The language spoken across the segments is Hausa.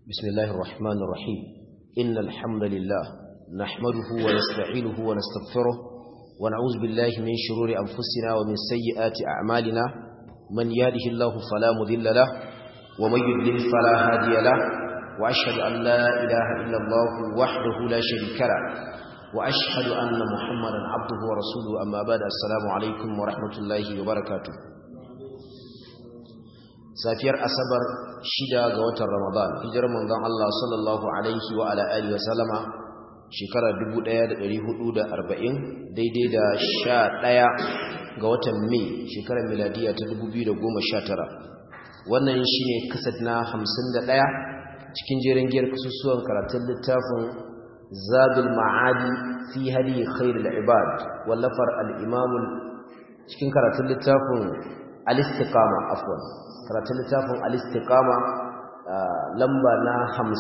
بسم الله الرحمن الرحيم إن الحمد لله نحمده ونستعينه ونستغفره ونعوذ بالله من شرور أنفسنا ومن سيئات أعمالنا من يهده الله فلا مذل له ومن يضلل فلا هادي له وأشهد أن لا إله إلا الله وحده لا شريك له وأشهد أن محمدا عبده ورسوله أما بعد السلام عليكم ورحمة الله وبركاته safiyar asabar shida ga watan ramadan hijirar manzon Allah sallallahu alaihi wa ala alihi wa sallama shekara 1440 daidai da 11 ga watan mai shekarar miladiya ta 2019 wannan shine kasad na 51 cikin jerin giyar kasusuwan karatun littafin zadul ma'adi fi hadi khairul ibad wallafar al-imam cikin karatun littafin al-istiqama afwan karatun littafin al-istiqama lamba na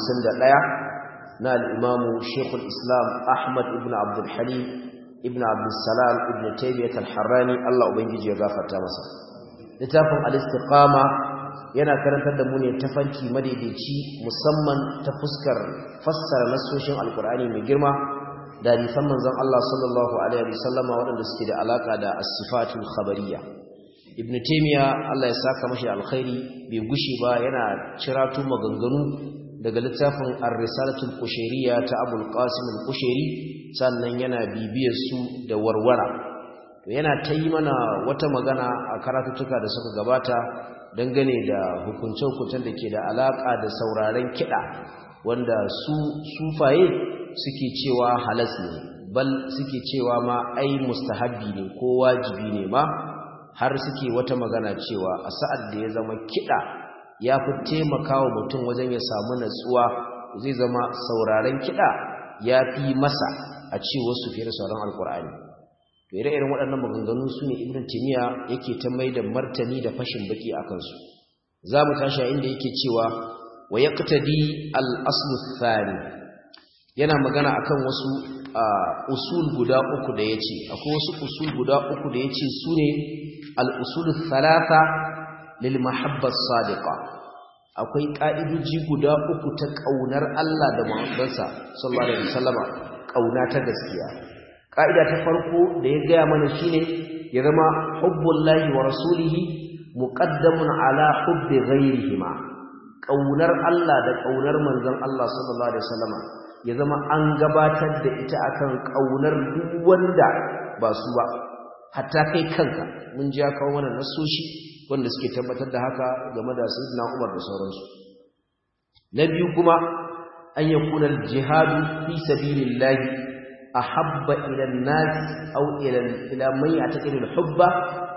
51 na al-imamu Sheikhul Islam Ahmad ibn Abdul Halim ibn Abdul Salam ibn Taymiyyah al-Harrani Allah ubangiji ya gafarta masa littafin al-istiqama yana karantar da mu ne tafarki madaidaici musamman ta fuskar fassara nasoshin alkur'ani mai girma da hadisan manzon Allah sallallahu alaihi wasallama waɗanda suke da alaka da as-sifatul khabariyya ibn taymiya Allah ya saka mashi alkhairi bai gushi ba yana ciratu maganganu daga littafin ar-risalatul qushayriyya ta abul qasim al-qushairi sannan yana bibiyar su da warwara to yana tayi mana wata magana a karatutuka da suka gabata dangane da hukunce-hukuncen da ke da alaka da sauraren kiɗa wanda su sufaye suke cewa halas ne bal suke cewa ma ai mustahabbi ne ko wajibi ne ma har suke wata magana cewa a sa'ad da ya zama kiɗa ya fi taimakawa mutum wajen ya samu natsuwa zai zama sauraren kiɗa ya fi masa a ce wasu fiye da sauran alkur'ani to ire-iren waɗannan maganganu su ne ibn timiya yake ta mai da martani da fashin baki a kansu za mu tashi inda yake cewa wa ya ƙatadi al'aslu tsari yana magana akan wasu usul guda uku da ya ce akwai wasu usul guda uku da ya ce su ne al'usul thalatha lil mahabbar sadiqa akwai ƙa'idoji guda uku ta ƙaunar Allah da Muhammadansa sallallahu alaihi wasallama ƙauna ta gaskiya ƙa'ida ta farko da ya gaya mana shine ya zama hubbullahi wa rasulihi muqaddamun ala hubbi ghayrihima ƙaunar Allah da ƙaunar manzon Allah sallallahu alaihi wasallama ya zama an gabatar da ita akan ƙaunar duk wanda ba su ba hatta kai kanka mun ji ya kawo mana nasoshi wanda suke tabbatar da haka game da sayyidina Umar da sauransu na biyu kuma an yakuna al-jihad fi sabilillah ahabba ila an-nas aw ila ila man ya'taqidu al-hubba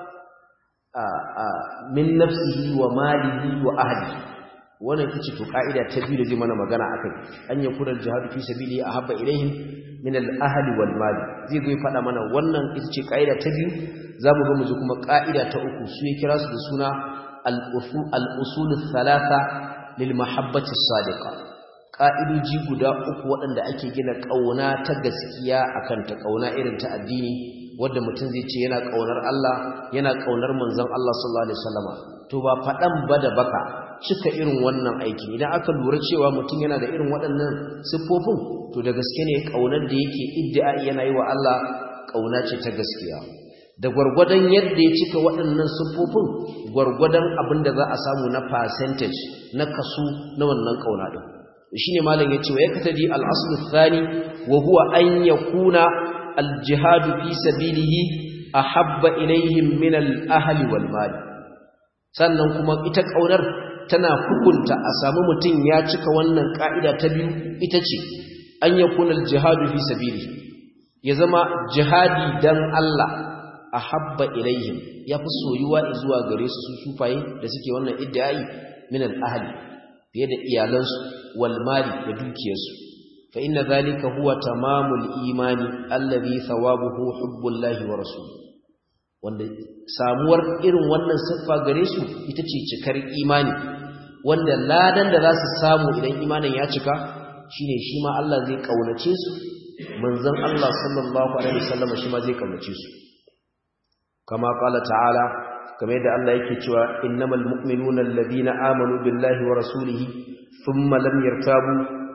min nafsihi wa malihi wa ahlihi wannan ita ce to ka'ida ta biyu da zai mana magana akai an yakuna al-jihad fi sabilillah ahabba ilayhim min al-ahli wal mal zai zo faɗa mana wannan ita ce ka'ida ta biyu zamu ga mu ji kuma ka'ida ta uku su ya kira su da suna al-usul al-usul thalatha lil mahabbati sadiqa ka'idoji guda uku waɗanda ake gina kauna ta gaskiya akan ta kauna irin ta addini wanda mutum zai ce yana kaunar Allah yana kaunar manzon Allah sallallahu alaihi wasallama to ba faɗan ba da baka cika irin wannan aiki idan aka lura cewa mutum yana da irin waɗannan siffofin to da gaske ne ƙaunar da yake iddia yana yi wa Allah ƙauna ce ta gaskiya da gwargwadon yadda ya cika waɗannan siffofin gwargwadon abin da za a samu na percentage na kaso na wannan ƙauna ɗin shi ne malam ya ce wa ya katadi al'asulu thani wa huwa an ya kuna aljihadu fi sabilihi a habba ilaihim min al'ahali wal mali sannan kuma ita ƙaunar tana hukunta a samu mutum ya cika wannan ka'ida ta biyu ita ce an yakuna al-jihadu fi sabili ya zama jihadi dan Allah ahabba ilaihim yafi soyuwa zuwa gare su su sufaye da suke wannan iddiai min al-ahli fiye da iyalansu wal mali da dukiyarsu fa inna zalika huwa tamamul imani alladhi thawabuhu hubbullahi wa rasuluhu wanda samuwar irin wannan siffa gare su ita ce cikar imani wanda ladan da za su samu idan imanin ya cika shine shi ma Allah zai kaunace su manzon Allah sallallahu alaihi wasallam shi ma zai kaunace su kama qala ta'ala kamar yadda Allah yake cewa innamal mu'minuna alladhina amanu billahi wa rasulihi thumma lam yartabu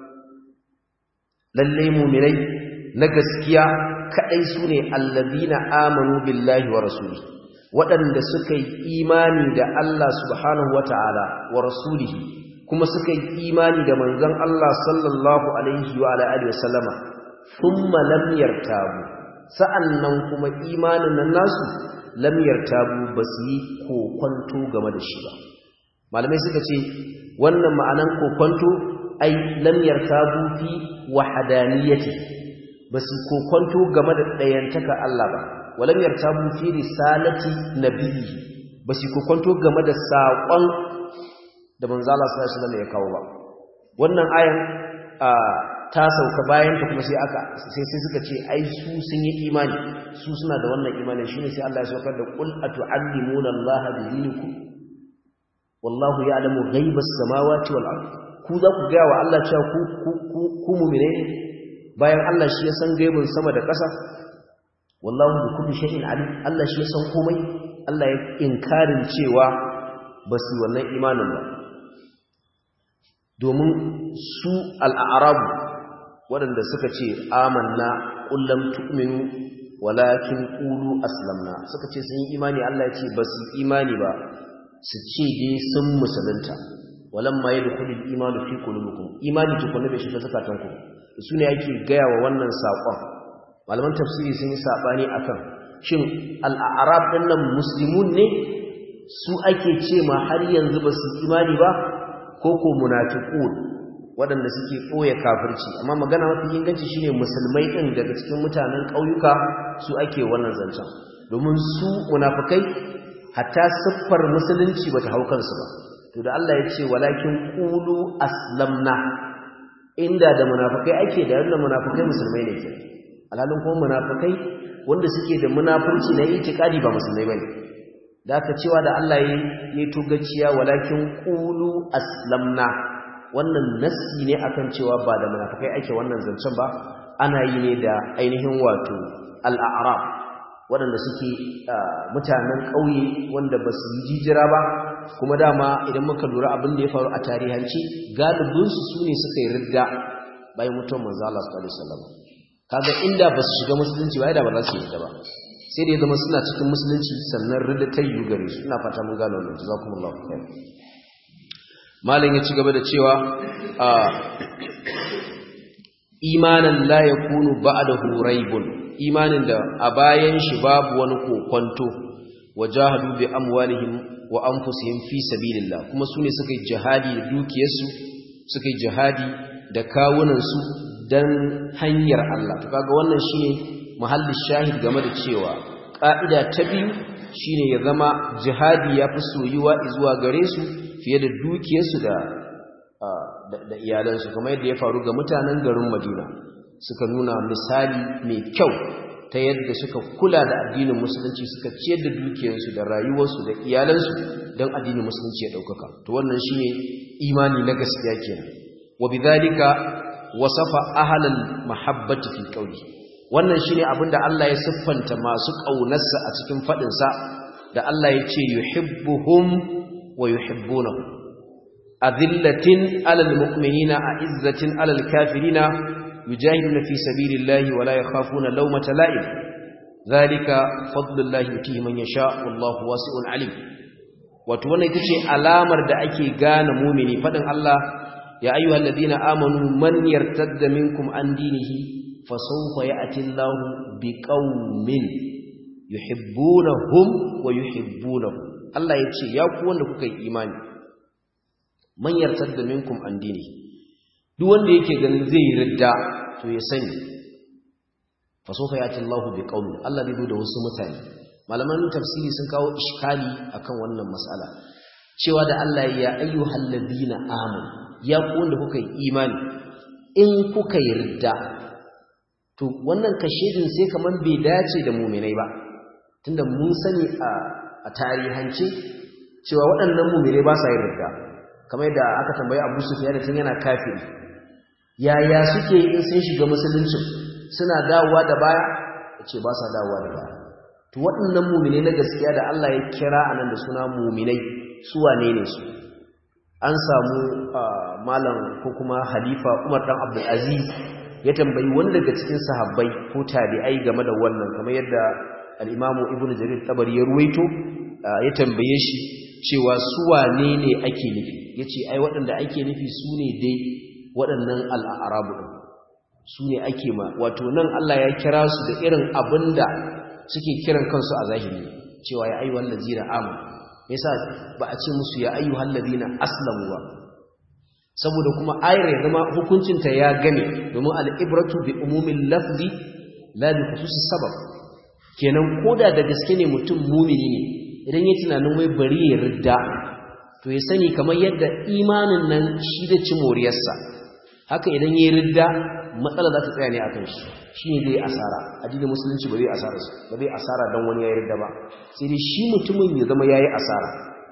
lalle mu'minai na gaskiya kadai sune allazina amanu billahi wa rasulihi waɗanda suka yi imani da Allah subhanahu wata'ala wa rasulihi kuma suka yi imani da manzon Allah sallallahu alaihi wa alihi wasallama thumma lam yartabu sa'annan kuma imanin nan nasu lam yartabu basu yi kokonto game da shi ba malamai suka ce wannan ma'anan kokonto ai lam yartabu fi wahdaniyati basu kokonto game da dayantaka Allah ba walam yartabu fi risalati nabiyyi basu kokonto game da saƙon da manzo Allah sallallahu alaihi wasallam ya kawo ba wannan ayan ta sauka bayan ta kuma sai aka sai sai suka ce ai su sun yi imani su suna da wannan imani shine sai Allah ya saukar da qul atu'allimuna Allah bi dinikum wallahu ya'lamu ghaibas samawati wal ard ku za ku ga wa Allah cewa ku ku ku mu'mine bayan Allah shi ya san gaibin sama da ƙasa wallahu bi kulli shay'in alim Allah shi ya san komai Allah ya inkarin cewa ba su wannan imanin ba domin su al'arabu waɗanda suka ce amanna kullum tu'minu walakin qulu aslamna suka ce sun yi imani Allah ya ce ba su imani ba su ce dai sun musulunta walamma yadkhulul imanu fi qulubikum imani tukuna bai shiga zakatanku su ne ake gaya wa wannan saƙon malaman tafsiri sun yi saɓani akan shin al'arab ɗin nan muslimun ne su ake ce ma har yanzu ba su imani ba ko ko munafiqun waɗanda suke ɓoye kafirci amma magana mafi inganci shine musulmai ɗin daga cikin mutanen ƙauyuka su ake wannan zancen domin su munafikai hatta siffar musulunci bata hau kansu ba to da Allah ya ce walakin qulu aslamna inda da munafikai ake da wannan munafikai musulmai ne ke alhalin kuma munafikai wanda suke da munafurci na itikadi ba musulmai bane da aka cewa da Allah ya yi tugaciya walakin qulu aslamna wannan nassi ne akan cewa ba da munafikai ake wannan zancen ba ana yi ne da ainihin wato al-a'rab waɗanda suke mutanen ƙauye wanda ba su yi jijira ba kuma dama idan muka lura abin da ya faru a tarihanci galibinsu su ne suka yi ridda bayan mutuwar manzo Allah sallallahu alaihi wasallam kaga inda ba su shiga musulunci ba da ba za su yi ba sai da ya zama suna cikin musulunci sannan ridda ta yi gare su ina fata mun gano wannan jazakumullahu khair malam ya ci gaba da cewa imanan la yakunu ba'dahu raibun imanin da a bayan shi babu wani kokonto wajahadu bi amwalihim wa anfusihim fi sabilillah kuma sune suka yi jihadi da dukiyarsu suka yi jihadi da kawunansu dan hanyar Allah to kaga wannan shine mahallin shahid game da cewa ka'ida ta biyu shine ya zama jihadi yafi soyuwa zuwa gare su fiye da dukiyarsu da da iyalansu kamar yadda ya faru ga mutanen garin Madina suka nuna misali mai kyau ta yadda suka kula da addinin musulunci suka ciyar da dukiyarsu da rayuwarsu da iyalansu don addinin musulunci ya ɗaukaka to wannan shine imani na gaskiya kenan wa bidhalika wasafa ahlal mahabbati fi qawli wannan shine abinda Allah ya siffanta masu ƙaunarsa a cikin fadin sa da Allah ya ce yuhibbuhum wa yuhibbunahu azillatin alal mu'minina a'izzatin alal kafirina yujahiduna fi sabilillahi wa la yakhafuna lawmata la'im zalika fadlullahi yutihi man yasha wallahu wasi'un alim wato wannan ita ce alamar da ake gane mu'mini fadin Allah ya ayyuhal ladina amanu man yartadda minkum an dinihi fasawfa ya'ti Allahu biqaumin yuhibbunahum wa yuhibbunahu Allah ya ce ya ku wanda kuka yi imani man yartadda minkum an dinihi duk wanda yake ganin zai yi ridda to ya sani fa sofa yati Allahu bi qaumi Allah zai zo da wasu mutane malaman tafsiri sun kawo iskali akan wannan mas'ala cewa da Allah ya ayyuhal ladina amanu ya ku wanda kuka yi imani in kuka yi ridda to wannan kashedin sai kaman bai dace da mu'minai ba tunda mun sani a a tarihance cewa waɗannan mu'minai ba sa yin ridda kamar da aka tambayi Abu Sufyan da tun yana kafiri yaya suke in sun shiga musuluncin suna dawowa da baya ce ba sa dawowa da baya to waɗannan mu'minai na gaskiya da Allah ya kira anan da suna mu'minai su wane ne su an samu malam ko kuma halifa umar dan abdulaziz ya tambayi wani daga cikin sahabbai ko tabi'ai game da wannan kamar yadda al-imamu ibnu jarir tabari ya ruwaito ya tambaye shi cewa su wane ne ake nufi yace ai waɗanda ake nufi su ne dai waɗannan al'arabu din su ne ake ma wato nan Allah ya kira su da irin abinda suke kiran kansu a zahiri cewa ya ayyuhal ladzina amanu yasa ba a ce musu ya ayyuhal ladina aslamu ba saboda kuma ayar ya zama hukuncinta ya gane domin al'ibratu bi umumin lafzi la bi khususis sabab kenan koda da gaske ne mutum mumini ne idan ya tunanin wai bari ya ridda to ya sani kamar yadda imanin nan shi da ci moriyarsa haka idan ya ridda matsala za ta tsaya ne akan shi shine zai asara addinin musulunci ba zai asara ba zai asara dan wani ya ridda ba sai dai shi mutumin ya zama yayi asara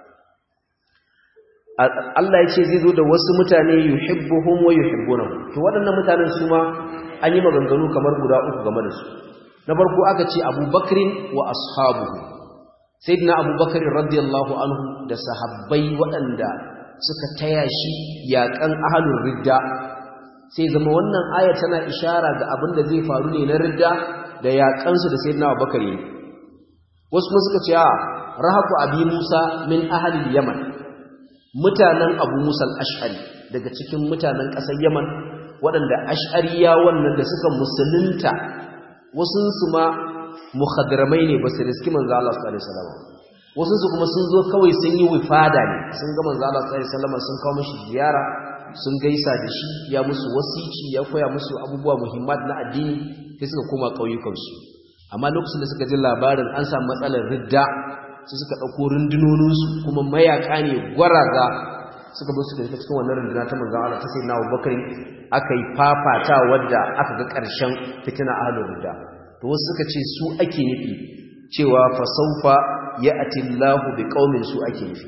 Allah ya ce zai zo da wasu mutane yuhibbuhum wa yuhibbunahu to waɗannan mutanen su ma an yi maganganu kamar guda uku game da su na farko aka ce Abu Bakrin wa ashabuhu sayyidina Abu Bakr radiyallahu anhu da sahabbai waɗanda suka taya shi yaƙan ahlul ridda sai zama wannan aya tana ishara ga abin da zai faru ne na ridda da yaƙansu da sayyidina Abu Bakr wasu kuma suka ce a rahaku abi Musa min ahlil Yaman mutanen abu musal ash'ari daga cikin mutanen ƙasar yaman waɗanda ash'ariya wannan da suka musulunta wasunsu ma muhadramai ne ba su riski manzo Allah sallallahu alaihi wasallam wasunsu kuma sun zo kawai sun yi wifada ne sun ga manzo Allah sallallahu alaihi wasallam sun kawo mishi ziyara sun gaisa da shi ya musu wasici ya koya musu abubuwa muhimmat na addini sai suka koma ƙauyukansu amma lokacin da suka ji labarin an samu matsalar ridda su suka ɗauko rundunoninsu kuma mayaƙa ne gwaraza suka bi su da cikin wannan runduna ta manzan Allah ta sai na Abubakar aka yi fafata wadda aka ga ƙarshen fitina ahlul ridda to wasu suka ce su ake nufi cewa fa saufa ya'ti Allahu bi qaumin su ake nufi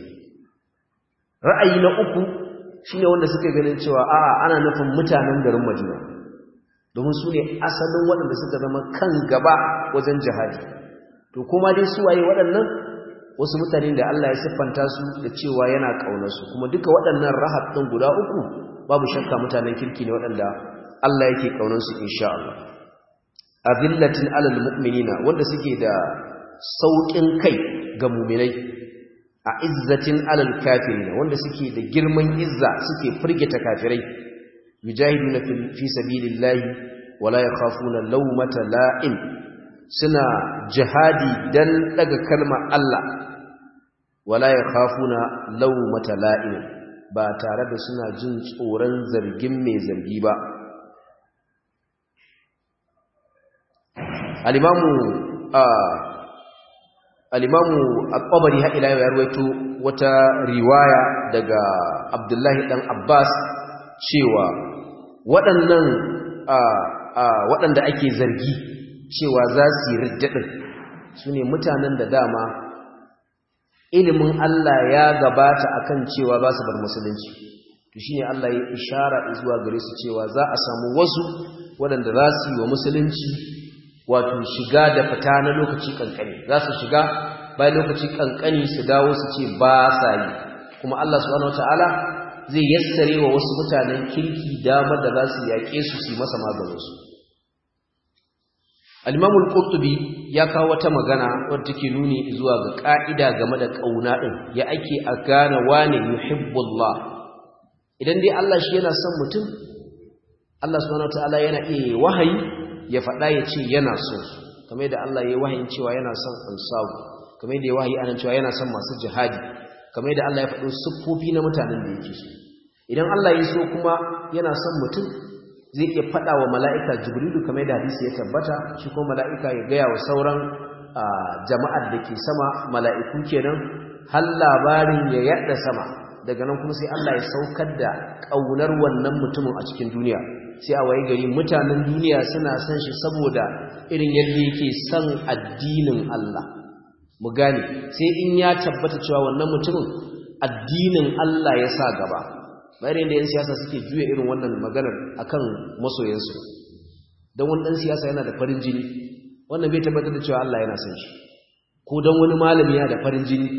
ra'ayi na uku shine wanda suka ganin cewa a'a ana nufin mutanen garin Madina domin su ne asalin waɗanda suka zama kan gaba wajen jihadi to kuma dai su waye waɗannan wasu mutane da Allah ya siffanta su da cewa yana ƙaunarsu kuma duka waɗannan rahat ɗin guda uku babu shakka mutanen kirki ne waɗanda Allah yake ƙaunarsu insha Allah azillatin alal mu'minina wanda suke da sauƙin kai ga mu'minai a izzatin alal kafirina wanda suke da girman izza suke firgita kafirai yujahiduna fi sabilillahi wala yakhafuna lawmata la'im suna jihadi dan daga kalmar Allah wala yakhafuna lawmata la'im ba tare da suna jin tsoron zargin mai zargi ba al-imamu al-imamu at-tabari ha ila ya ruwaito wata riwaya daga Abdullahi dan Abbas cewa waɗannan waɗanda ake zargi cewa za su yi riddaɗin su ne mutanen da dama ilimin Allah ya gabata akan cewa ba su bar musulunci to shine Allah ya ishara zuwa gare su cewa za a samu wasu waɗanda za su yi wa musulunci wato shiga da fita na lokaci kankani za su shiga bayan lokaci kankani su dawo su ce ba sa yi kuma Allah subhanahu wataala zai yassare wa wasu mutanen kirki damar da za su yaƙe su su yi masa maganinsu al-imamul qurtubi ya kawo wata magana wadda take nuni zuwa ga ka'ida game da kauna din ya ake a gane wane yuhibbullah idan dai Allah shi yana son mutum Allah subhanahu wataala yana iya wahayi ya faɗa ya ce yana so kamar yadda Allah ya yi wahayin cewa yana son ansabu kamar yadda ya wahayi anan cewa yana son masu jihadi kamar yadda Allah ya faɗo siffofi na mutanen da yake so idan Allah ya so kuma yana son mutum zai iya faɗa wa mala'ika jibrilu kamar da hadisi ya tabbata shi kuma mala'ika ya gaya wa sauran jama'ar da ke sama mala'iku kenan har labarin ya yaɗa sama daga nan kuma sai Allah ya saukar da ƙaunar wannan mutumin a cikin duniya sai a waye gari mutanen duniya suna son shi saboda irin yadda yake son addinin Allah mu gane sai in ya tabbata cewa wannan mutumin addinin Allah ya sa gaba bayan da 'yan siyasa suke juya irin wannan maganar akan masoyansu don wani ɗan siyasa yana da farin jini wannan bai tabbatar da cewa Allah yana son shi ko don wani malami yana da farin jini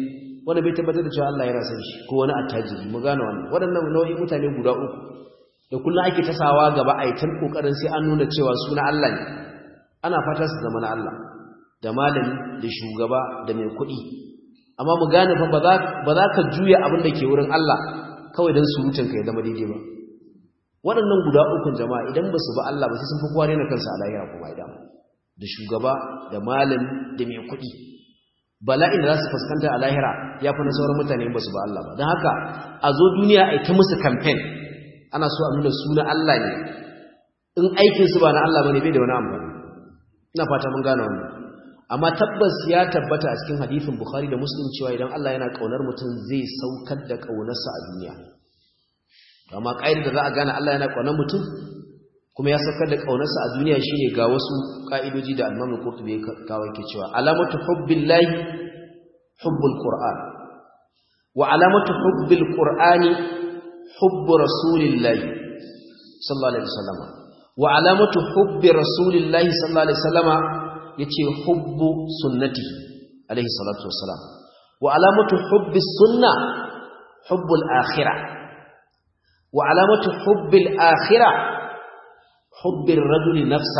wanda bai tabbatar da cewa Allah yana san shi ko wani attajiri mu gane wannan waɗannan nau'in mutane guda uku da kullum ake tasawa gaba a yi ta kokarin sai an nuna cewa suna Allah ne ana fata su zama na Allah da malami da shugaba da mai kuɗi amma mu gane fa ba za ka juya abin da ke wurin Allah kawai don surutun ka ya zama daidai ba waɗannan guda ukun jama'a idan ba su ba Allah ba sai sun fi kowa na kansa a lahira kuma idan da shugaba da malami da mai kuɗi bala'in da za su fuskanta a lahira ya fi na sauran mutane ba su ba Allah ba don haka a zo duniya a yi ta musu kamfen ana so a nuna suna Allah ne in aikinsu ba na Allah ba ne bai da wani amfani ina fata mun gane wannan amma tabbas ya tabbata a cikin hadisin bukhari da muslim cewa idan Allah yana kaunar mutum zai saukar da kaunarsa a duniya amma ƙa'idar da za a gane Allah yana kaunar mutum kuma ya saukar da kaunarsa a duniya shine ga wasu ka'idoji da al-Imam Qurtubi ya kawo yake cewa alamatu hubbillahi hubbul qur'an wa alamatu hubbil qur'ani hubbu rasulillahi sallallahu alaihi wasallam wa alamatu hubbi rasulillahi sallallahu alaihi wasallama yace hubbu sunnati alaihi salatu wassalam wa alamatu hubbi sunna hubbul akhirah wa alamatu hubbil akhirah hubbir rajuli nafsa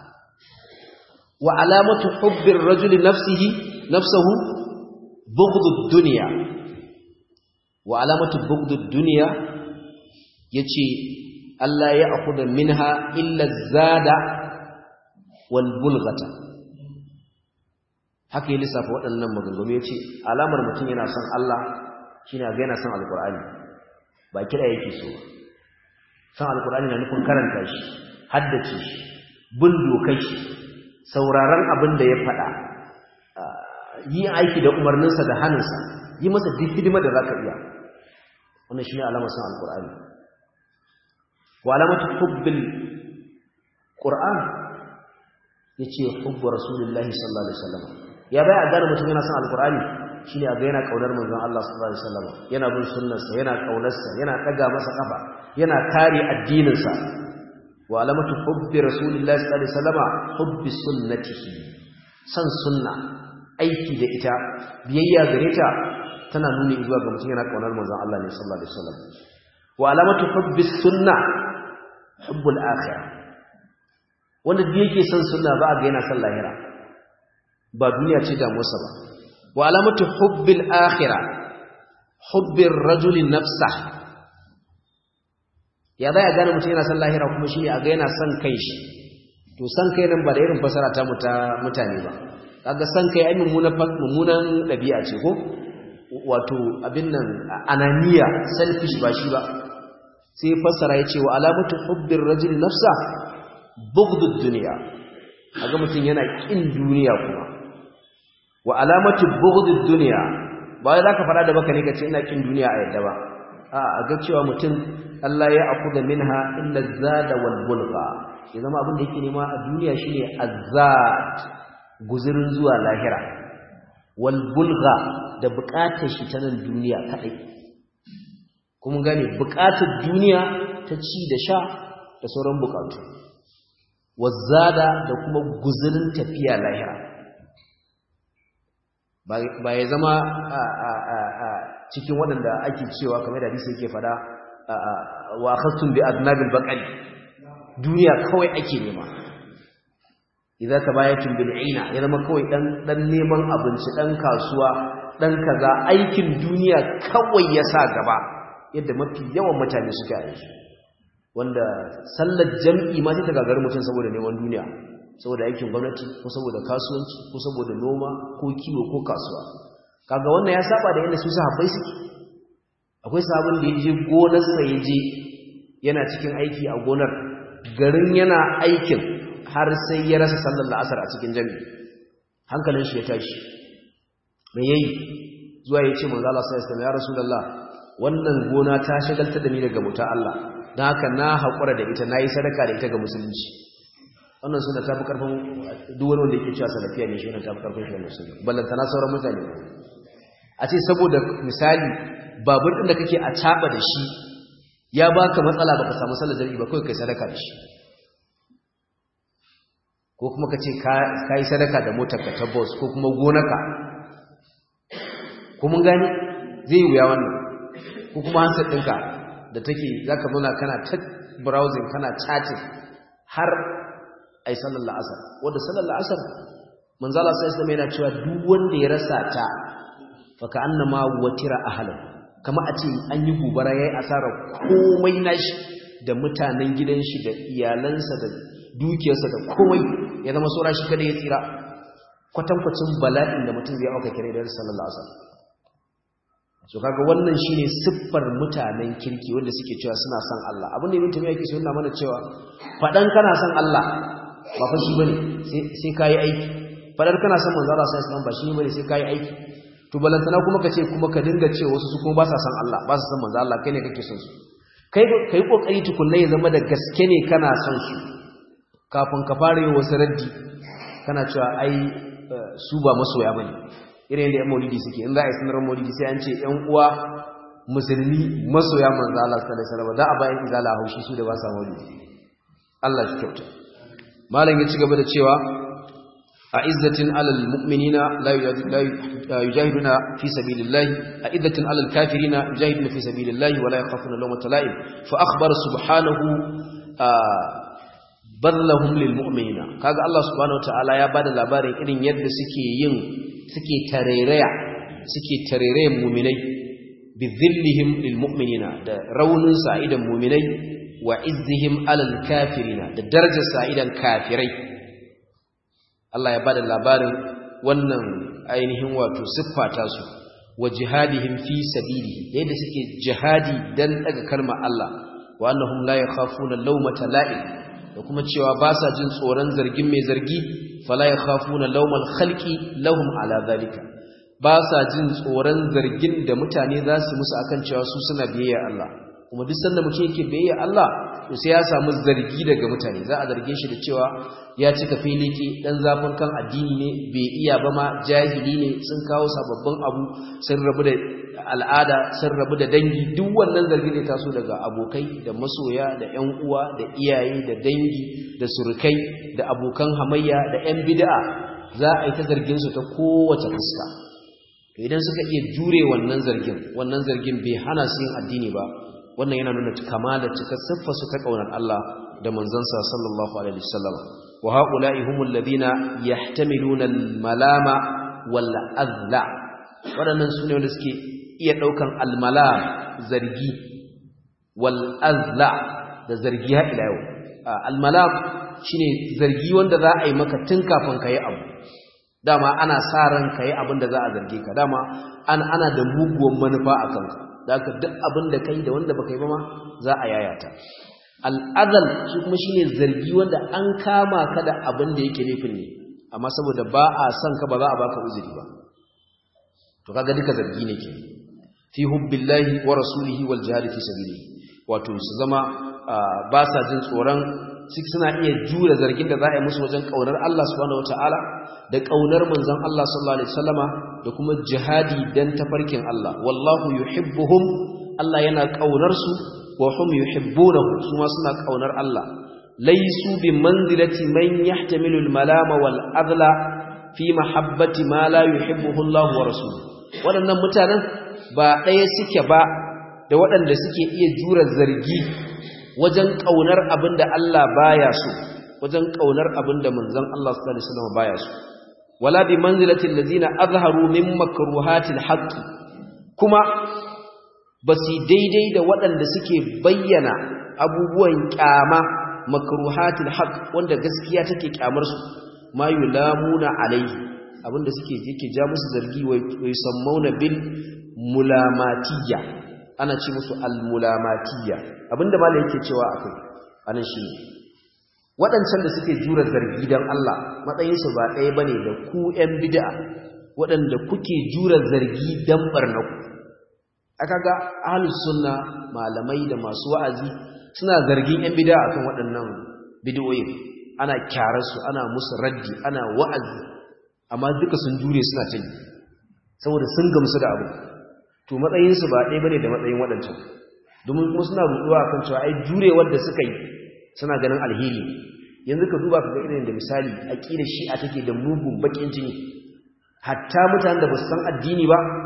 wa alamatu hubbir rajuli nafsihi nafsuhu bughdud dunya wa alamatu bughdud dunya yace Allah ya akhudha minha illa zada wal bulghata haka yi lissafa waɗannan maganganu ya ce alamar mutum yana son Allah shi ne ga yana son alkur'ani ba kira yake so son alkur'ani na nufin karanta shi haddace shi bin dokai shi sauraron abin da ya faɗa yi aiki da umarninsa da hannunsa yi masa duk hidima da za ka iya wannan shi ne alamar son alkur'ani wa alamatu hubbil qur'an yace hubbu rasulullahi sallallahu alaihi wasallam ya bai a gane mutum yana son alkur'ani shine a ga yana kaunar manzon Allah sallallahu alaihi wasallam yana bin sunnarsa yana kaunarsa yana daga masa kafa yana kare addininsa wa alamatu hubbi rasulillahi sallallahu alaihi wasallam hubbi sunnatihi san sunna aiki da ita biyayya gare ta tana nuni zuwa ga mutum yana kaunar manzon Allah ne sallallahu alaihi wasallam wa alamatu hubbi sunna hubbul akhirah wanda da yake son sunna ba a ga yana son lahira ba duniya ce damuwarsa ba wa alamatu hubbil akhira hubbir rajuli nafsa ya zai a gane mutum yana son lahira kuma shi a ga yana son kai shi to son kai nan ba da irin fasara ta mutane ba kaga son kai ai mummunan ɗabi'a ce ko wato abin nan ananiya selfish ba shi ba sai fassara ya ce wa alamatu hubbir rajuli nafsa bughdud duniya kaga mutum yana kin duniya kuma wa alamatu bughdud dunya ba wai zaka fara da baka ne kace ina kin duniya a yadda ba a a ga cewa mutum Allah ya akuda minha illa zada wal bulgha ya zama abin da yake nema a duniya shine azzad guzurin zuwa lahira wal bulgha da bukatar shi ta nan duniya kadai kuma gane bukatar duniya ta ci da sha da sauran bukatu wazzada da kuma guzurin tafiya lahira ba ya zama cikin waɗanda ake cewa kamar da hadisi yake fada wa khattun bi adnabil baqali duniya kawai ake nema idza tabayatun bil aina ya zama kawai dan dan neman abinci dan kasuwa dan kaza aikin duniya kawai ya sa gaba yadda mafi yawan mutane suka yi wanda sallar jam'i ma ta gagarin mutum saboda neman duniya saboda aikin gwamnati ko saboda kasuwanci ko saboda noma ko kiwo ko kasuwa kaga wannan ya saba da yadda su sahabbai suke akwai sahabin da yaje gonar sa yaje yana cikin aiki a gonar garin yana aikin har sai ya rasa sallar la'asar a cikin jami'i hankalin shi ya tashi me yayi zuwa yace manzo Allah sallallahu alaihi wasallam ya rasulullah wannan gona ta shagaltar da ni daga muta Allah dan haka na hakura da ita nayi sadaka da ita ga musulunci wannan suna tafi karfin duk wani wanda yake cewa salafiya ne shi wannan tafi karfin shi wannan sunna ballanta na sauran mutane a ce saboda misali babur din da kake a caba da shi ya baka matsala baka samu sallar jami'i ba kai kai sadaka da shi ko kuma ka ce ka yi sadaka da motar ka ta bus ko kuma gonaka ko mun gani zai wuya wannan ko kuma hansar ɗinka da take za ka zauna kana ta browsing kana chatting har ai sallar la'asar wadda sallar la'asar manzala sai islam yana cewa duk wanda ya rasa ta faka annama watira ahlan kama a ce an yi gobara yayi asarar komai nashi da mutanen gidan shi da iyalansa da dukiyarsa da komai ya zama saura shi kada ya tsira kwatankwacin bala'in da mutum zai auka kire da sallallahu alaihi wasallam so kaga wannan shine siffar mutanen kirki wanda suke cewa suna son Allah abin da ibn tamiya yake so yana mana cewa fadan kana son Allah ba fa shi bane sai sai kai aiki fadar kana son manzo Allah sallallahu alaihi wasallam ba shi bane sai kai aiki to balantana kuma ka ce kuma ka dinga ce wasu su kuma ba sa son Allah ba sa son manzo Allah kai ne kake son su kai kai kokari tukunna ya zama da gaske ne kana son su kafin ka fara yi wasu raddi kana cewa ai su ba masoya bane irin yadda 'yan maulidi suke in za a yi sanarar maulidi sai an ce 'yan uwa musulmi masoya manzo Allah sallallahu alaihi wasallam da a bayan izala haushi su da ba sa maulidi Allah shi kyauta malam ya ci gaba da cewa a izzatin alal mu'minina la yujahiduna fi sabilillahi a izzatin alal kafirina yujahiduna fi sabilillahi wa la yakhafuna lawmata la'im fa akhbara subhanahu badlahum lil mu'minina kaga Allah subhanahu wataala ya bada labarin irin yadda suke yin suke tarereya suke tarerayen mu'minai bi dhillihim lil mu'minina da raunin sa'idan mu'minai wa izzihim alal kafirina da darajar sa'idan kafirai Allah ya bada labarin wannan ainihin wato siffata su wa jihadihim fi sabilihi yadda suke jihadi dan daga kalmar Allah wa annahum la yakhafuna lawmata la'im da kuma cewa ba sa jin tsoron zargin mai zargi fala yakhafuna lawmal khalqi lahum ala zalika ba sa jin tsoron zargin da mutane za su musu akan cewa su suna biyayya Allah kuma duk sanda mutum yake biyayya Allah to sai ya samu zargi daga mutane za a zarge shi da cewa ya cika filiki dan zafin kan addini ne bai iya ba ma jahili ne sun kawo sababbin abu sun rabu da al'ada sun rabu da dangi duk wannan zargi ne taso daga abokai da masoya da ƴan uwa da iyaye da dangi da surukai da abokan hamayya da ƴan bid'a za a yi ta zargin su ta kowace fuska to idan suka iya jure wannan zargin wannan zargin bai hana su yin addini ba wannan yana nuna kamala cika siffa su ta kaunar Allah da manzansa sallallahu alaihi wasallam wa haula'i humul ladina yahtamiluna al-malama wal adla waɗannan sune wanda suke iya ɗaukan almalam zargi wal azla da zargi ha ila yau almalam shine zargi wanda za a yi maka tun kafin ka yi abu dama ana sa ran ka yi abin da za a zarge ka dama ana da muguwan manufa a kanka da haka duk abin da ka yi da wanda baka yi ba ma za a yayata al'azal shi kuma shine zargi wanda an kama ka da abin da yake laifin ne amma saboda ba a son ka ba za a baka uzuri ba to kaga duka zargi ne ke fi hubbillahi wa rasulihi wal jihad fi sabilihi wato su zama ba sa jin tsoron suna iya jura zargin da za a yi musu wajen kaunar Allah subhanahu wataala da kaunar manzon Allah sallallahu alaihi wasallama da kuma jihadi dan tafarkin Allah wallahu yuhibbuhum Allah yana kaunar su wa hum yuhibbunahu su ma suna kaunar Allah laysu bi manzilati man yahtamilu al malama wal adla fi mahabbati ma la yuhibbuhu Allah wa rasuluhu waɗannan mutanen ba ɗaya suke ba da waɗanda suke iya jura zargi wajen ƙaunar abin da Allah baya so wajen ƙaunar abin da manzon Allah sallallahu alaihi wasallam baya so wala bi manzilatil ladina azharu min makruhatil haqq kuma basi daidai da waɗanda suke bayyana abubuwan kyama makruhatil haqq wanda gaskiya take kyamar su ma yulamuna alaihi abinda suke yake ja musu zargi wai sammauna bil mulamatiyya ana ce musu al-mulamatiyya abinda malai yake cewa akai anan shine waɗancan da suke jura zargi dan Allah matsayin su ba ɗaya bane da ku ƴan bid'a waɗanda kuke jura zargi dan barnaku aka ga ahlus sunna malamai da masu wa'azi suna zargin ƴan bid'a akan waɗannan bid'o'in ana kyararsu ana musu raddi ana wa'azi amma duka sun jure suna ta yi saboda sun gamsu da abu to matsayinsu ba ɗaya bane da matsayin waɗancan domin kuma suna ruɗuwa kan cewa ai jurewar da suka yi suna ganin alheri yanzu ka duba ka ga irin da misali aqidar shi'a take da mugun bakin jini hatta mutanen da ba su san addini ba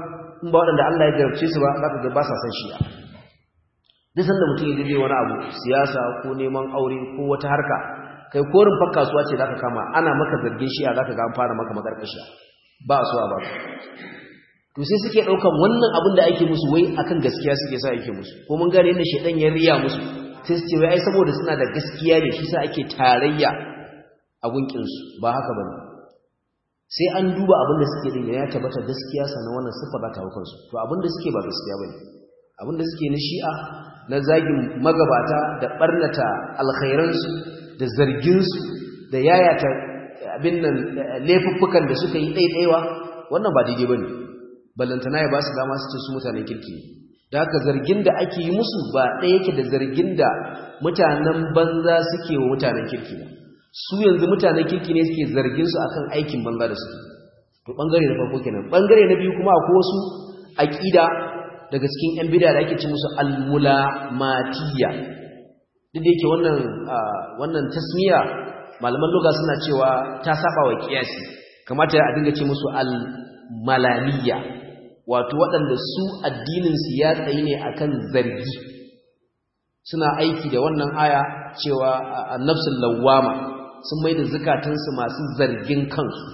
in ba waɗanda Allah ya jarabce su ba za ka ga ba sa san shi'a duk sanda mutum ya je wani abu siyasa ko neman aure ko wata harka kai korin fa kasuwa ce zaka kama ana maka zargin shi'a zaka ga an fara maka makarkashiya ba so ba to sai suke daukan wannan abin da ake musu wai akan gaskiya suke sa ake musu ko mun gane yadda shedan ya riya musu sai su ce wai ai saboda suna da gaskiya ne shi sa ake tarayya a gunkin su ba haka bane sai an duba abin da suke din ya tabbata gaskiya sanan wannan sifa za ta hau kansu to abin da suke ba gaskiya bane abin da suke na shi'a na zagin magabata da barnata alkhairansu da zarginsu da yayata abin nan laifuffukan da suka yi ɗaiɗaiwa wannan ba daidai ba ne ballantana ya ba su dama su ce su mutanen kirki da haka zargin da ake yi musu ba ɗaya yake da zargin da mutanen banza suke wa mutanen kirki ba su yanzu mutanen kirki ne suke zargin su akan aikin banza da suke to bangare na farko kenan bangare na biyu kuma akwai wasu aqida daga cikin yan bid'a da ake ci musu al-mulamatiyya duk da yake wannan wannan tasmiya malaman lugha suna cewa ta saba wa kiyasi kamata a dinga ce musu al-malamiyya wato waɗanda su addinin su ya tsayi ne akan zargi suna aiki da wannan aya cewa annafsul lawwama sun mai da zukatansu masu zargin kansu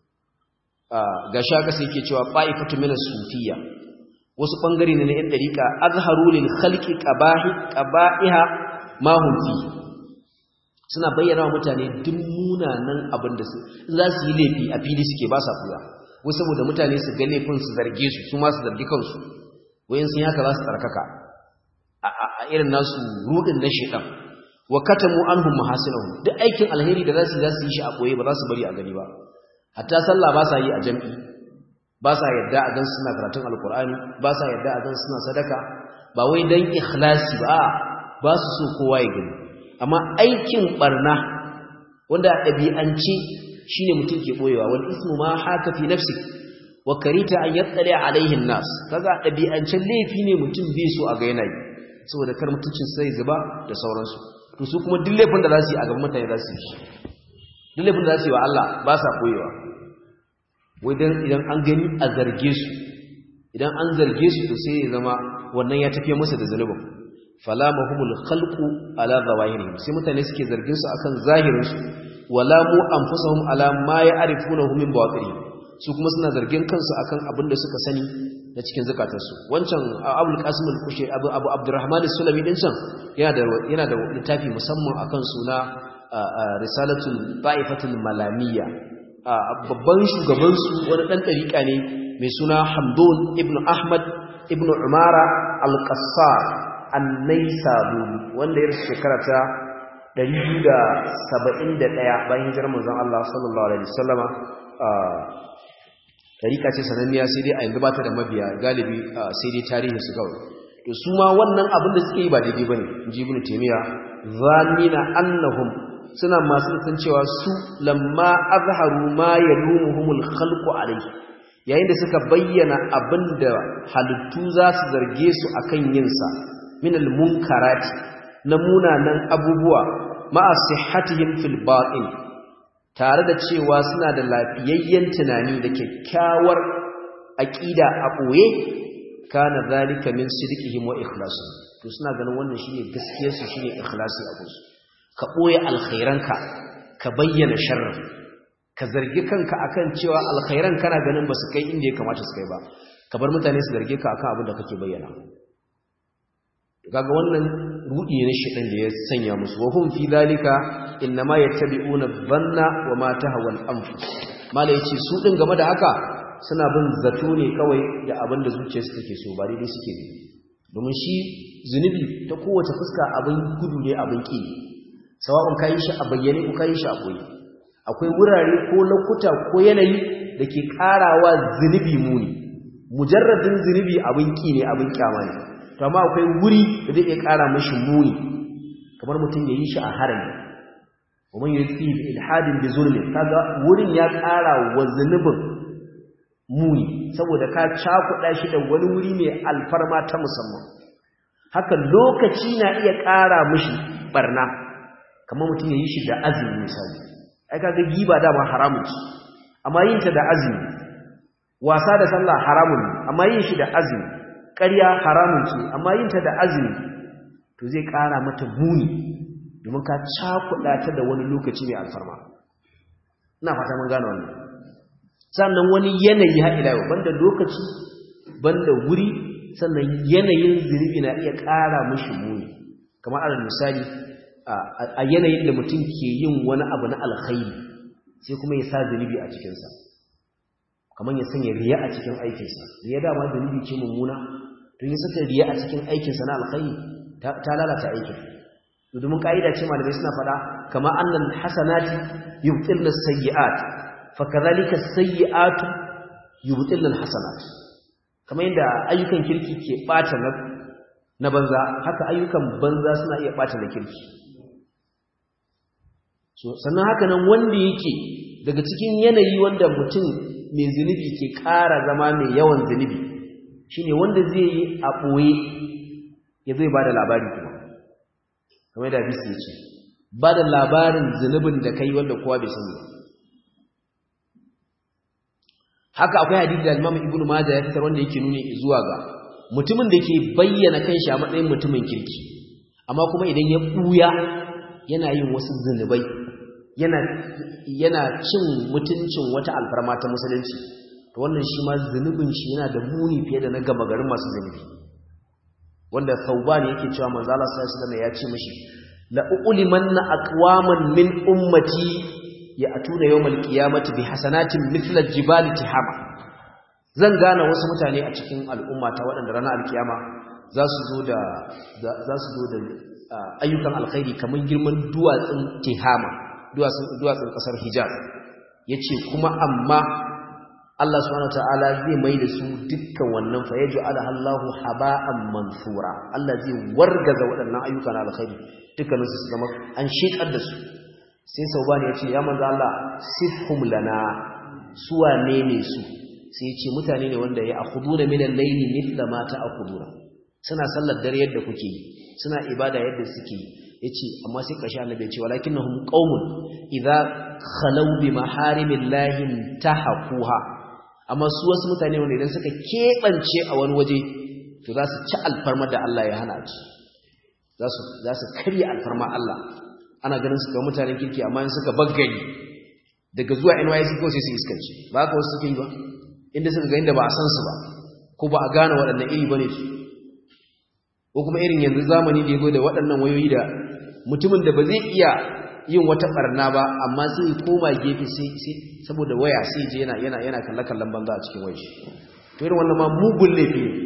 ga shaka sai yake cewa fa'ifatu min as-sufiyya wasu bangare ne na yan dariqa azharu lil khalqi qabahi qaba'iha ma hum fi suna bayyana wa mutane duk munanan abin da su za su yi laifi a fili suke ba sa kuya wai saboda mutane su ga laifin su zarge su su ma su zargi kansu wayan sun haka za su tsarkaka a irin nasu rudin na shedan wa katamu anhum mahasinahum duk aikin alheri da zasu zasu yi shi a koye ba za su bari a gani ba hatta sallah ba sa yi a jami'i ba sa yadda a gansu suna karatun alkur'ani ba sa yadda a gansu suna sadaka ba wai dan ikhlasi ba ba su so kowa ya gani amma aikin barna wanda a ɗabi'ance shine mutum ke boyewa wal ismu ma haka fi nafsi wa karita an yattali alaihin nas kaga ɗabi'ancen laifi ne mutum bai so a ga yana yi saboda kar mutuncin sai zuba da sauransu to su kuma duk laifin da za su yi a gaban mutane za su yi duk laifin da za su yi wa Allah ba sa koyewa wai dan idan an gani a zarge su idan an zarge su to sai ya zama wannan ya tafiye musu da zanubin fala mahumul khalqu ala zawahirihim sai mutane suke zargin su akan zahirin su wala mu anfusuhum ala ma ya'rifunahu min bawatirihim su kuma suna zargin kansu akan abin da suka sani na cikin zakatarsu wancan abul qasim al-kushe abu abu abdurrahman as-sulami din can yana da yana da littafi musamman akan suna risalatul ta'ifatul malamiyya babban shugaban su wani dan dariƙa ne mai suna hamdun ibn ahmad ibn umara al-qassar an-naisaburi wanda ya rasu shekara ta 271 bayan hijirar manzon Allah sallallahu alaihi wasallama tarika ce sananniya sai dai a yanzu ba ta da mabiya galibi sai dai tarihin su kawai to su ma wannan abin da suke yi ba daidai bane inji ibnu taymiya zanina annahum suna masu san cewa su lamma azharu ma yalumuhumul khalqu alayhi yayin da suka bayyana abin da halittu za su zarge su akan yin sa min al munkarati na munanan abubuwa ma'a sihhatihim fil batin tare da cewa suna da lafiyayyen tunani da kyakkyawar aƙida a ɓoye kana zalika min sidqihim wa ikhlasu to suna ganin wannan shine gaskiyar su shine ikhlasi a gusu ka ɓoye alkhairanka ka bayyana sharri ka zargi kanka akan cewa alkhairan kana ganin ba su kai inda ya kamata su kai ba ka bar mutane su zarge ka akan abin da kake bayyana kaga wannan rudi ne shedan da ya sanya musu wa hum fi zalika inma yattabi'una dhanna wa ma tahwa al-anfus mala yace su din game da haka suna bin zato ne kawai da abin da zuciyarsu take so ba daidai suke bi domin shi zunubi ta kowace fuska abin gudu ne abin ki sawa'un kai shi a bayyane ko kai shi a koyi akwai wurare ko lokuta ko yanayi da ke karawa zunubi muni mujarradin zunubi abin ki ne abin kyama ne to amma akwai wuri da zai iya ƙara mashi muni kamar mutum ya yi shi a harami kuma yi fi ilhadin da zulmi kaga wurin ya ƙara wa zunubin muni saboda ka cakuɗa shi da wani wuri mai alfarma ta musamman haka lokaci na iya ƙara mashi barna kamar mutum ya yi shi da azumi misali ai kaga giba dama haramun ci amma yin ta da azumi wasa da sallah haramun ne amma yin shi da azumi ƙarya haramun ce amma yin ta da azumi to zai ƙara mata muni domin ka cakuɗa ta da wani lokaci mai alfarma ina fata mun gane wannan sannan wani yanayi har ila yau banda lokaci banda wuri sannan yanayin zunubi na iya ƙara mishi muni kamar alal misali a yanayin da mutum ke yin wani abu na alkhairi sai kuma ya sa zunubi a cikinsa kamar ya sanya riya a cikin aikinsa riya dama zunubi ce mummuna to ya saka riya a cikin aikinsa na alkhairi ta lalata aikin domin ka'ida ce malamai suna faɗa kama annal hasanati yubtilna sayyi'at fa kadhalika sayyi'atu yubtilna hasanat kamar yadda ayyukan kirki ke bata na na banza haka ayyukan banza suna iya bata na kirki so sannan haka nan wanda yake daga cikin yanayi wanda mutum mai zunubi ke ƙara zama mai yawan zunubi shine wanda zai yi a ɓoye ya zai ba da labari kuma kamar da bisi ce ba da labarin zunubin da kai wanda kowa bai sani haka akwai hadisi da Imam Ibn Majah ya fitar wanda yake nuni zuwa ga mutumin da ke bayyana kanshi a matsayin mutumin kirki amma kuma idan ya buya yana yin wasu zunubai yana yana cin mutuncin wata alfarma ta musulunci to wannan shi ma zunubin shi yana da muni fiye da na gama garin masu zunubi wanda Thauban yake cewa manzo Allah sallallahu alaihi wasallam ya ce mishi la ulimanna aqwaman min ummati ya'tuna yawmal qiyamati bi hasanatin mithla jibali tihama zan gane wasu mutane a cikin al'umma ta waɗanda ranar alkiyama za su zo da za su zo da ayyukan alkhairi kamar girman duwatsun tihama duwatsun duwatsun kasar hijaz yace kuma amma Allah subhanahu wataala zai mai da su dukkan wannan fa yaj'ala Allahu haba'an mansura Allah zai wargaza waɗannan ayyukan alkhairi dukkanin su zama an shekar da su sai saubani ya ce ya manzo Allah sifhum lana suwa ne ne su sai ya ce mutane ne wanda ya akhuduna min al-layli mithla ma ta'khuduna suna sallar dare yadda kuke yi suna ibada yadda suke yi yace amma sai kashi annabi ya ce walakinnahum qaumun idza khalaw bi maharimillahi tahaquha amma su wasu mutane wanda idan suka kebance a wani waje to za su ci alfarma da Allah ya hana ci za su za su karya alfarma Allah ana ganin su ga mutanen kirki amma in suka baggari daga zuwa NYC ko sai su iskanci ba haka wasu suke yi ba inda suka ga inda ba a san su ba ko ba a gane waɗannan iri bane su ko kuma irin yanzu zamani da yazo da waɗannan wayoyi da mutumin da ba zai iya yin wata barna ba amma sai koma gefe sai saboda waya sai je yana yana yana kallakallan banza a cikin wayar to irin wannan ma mugun laifi ne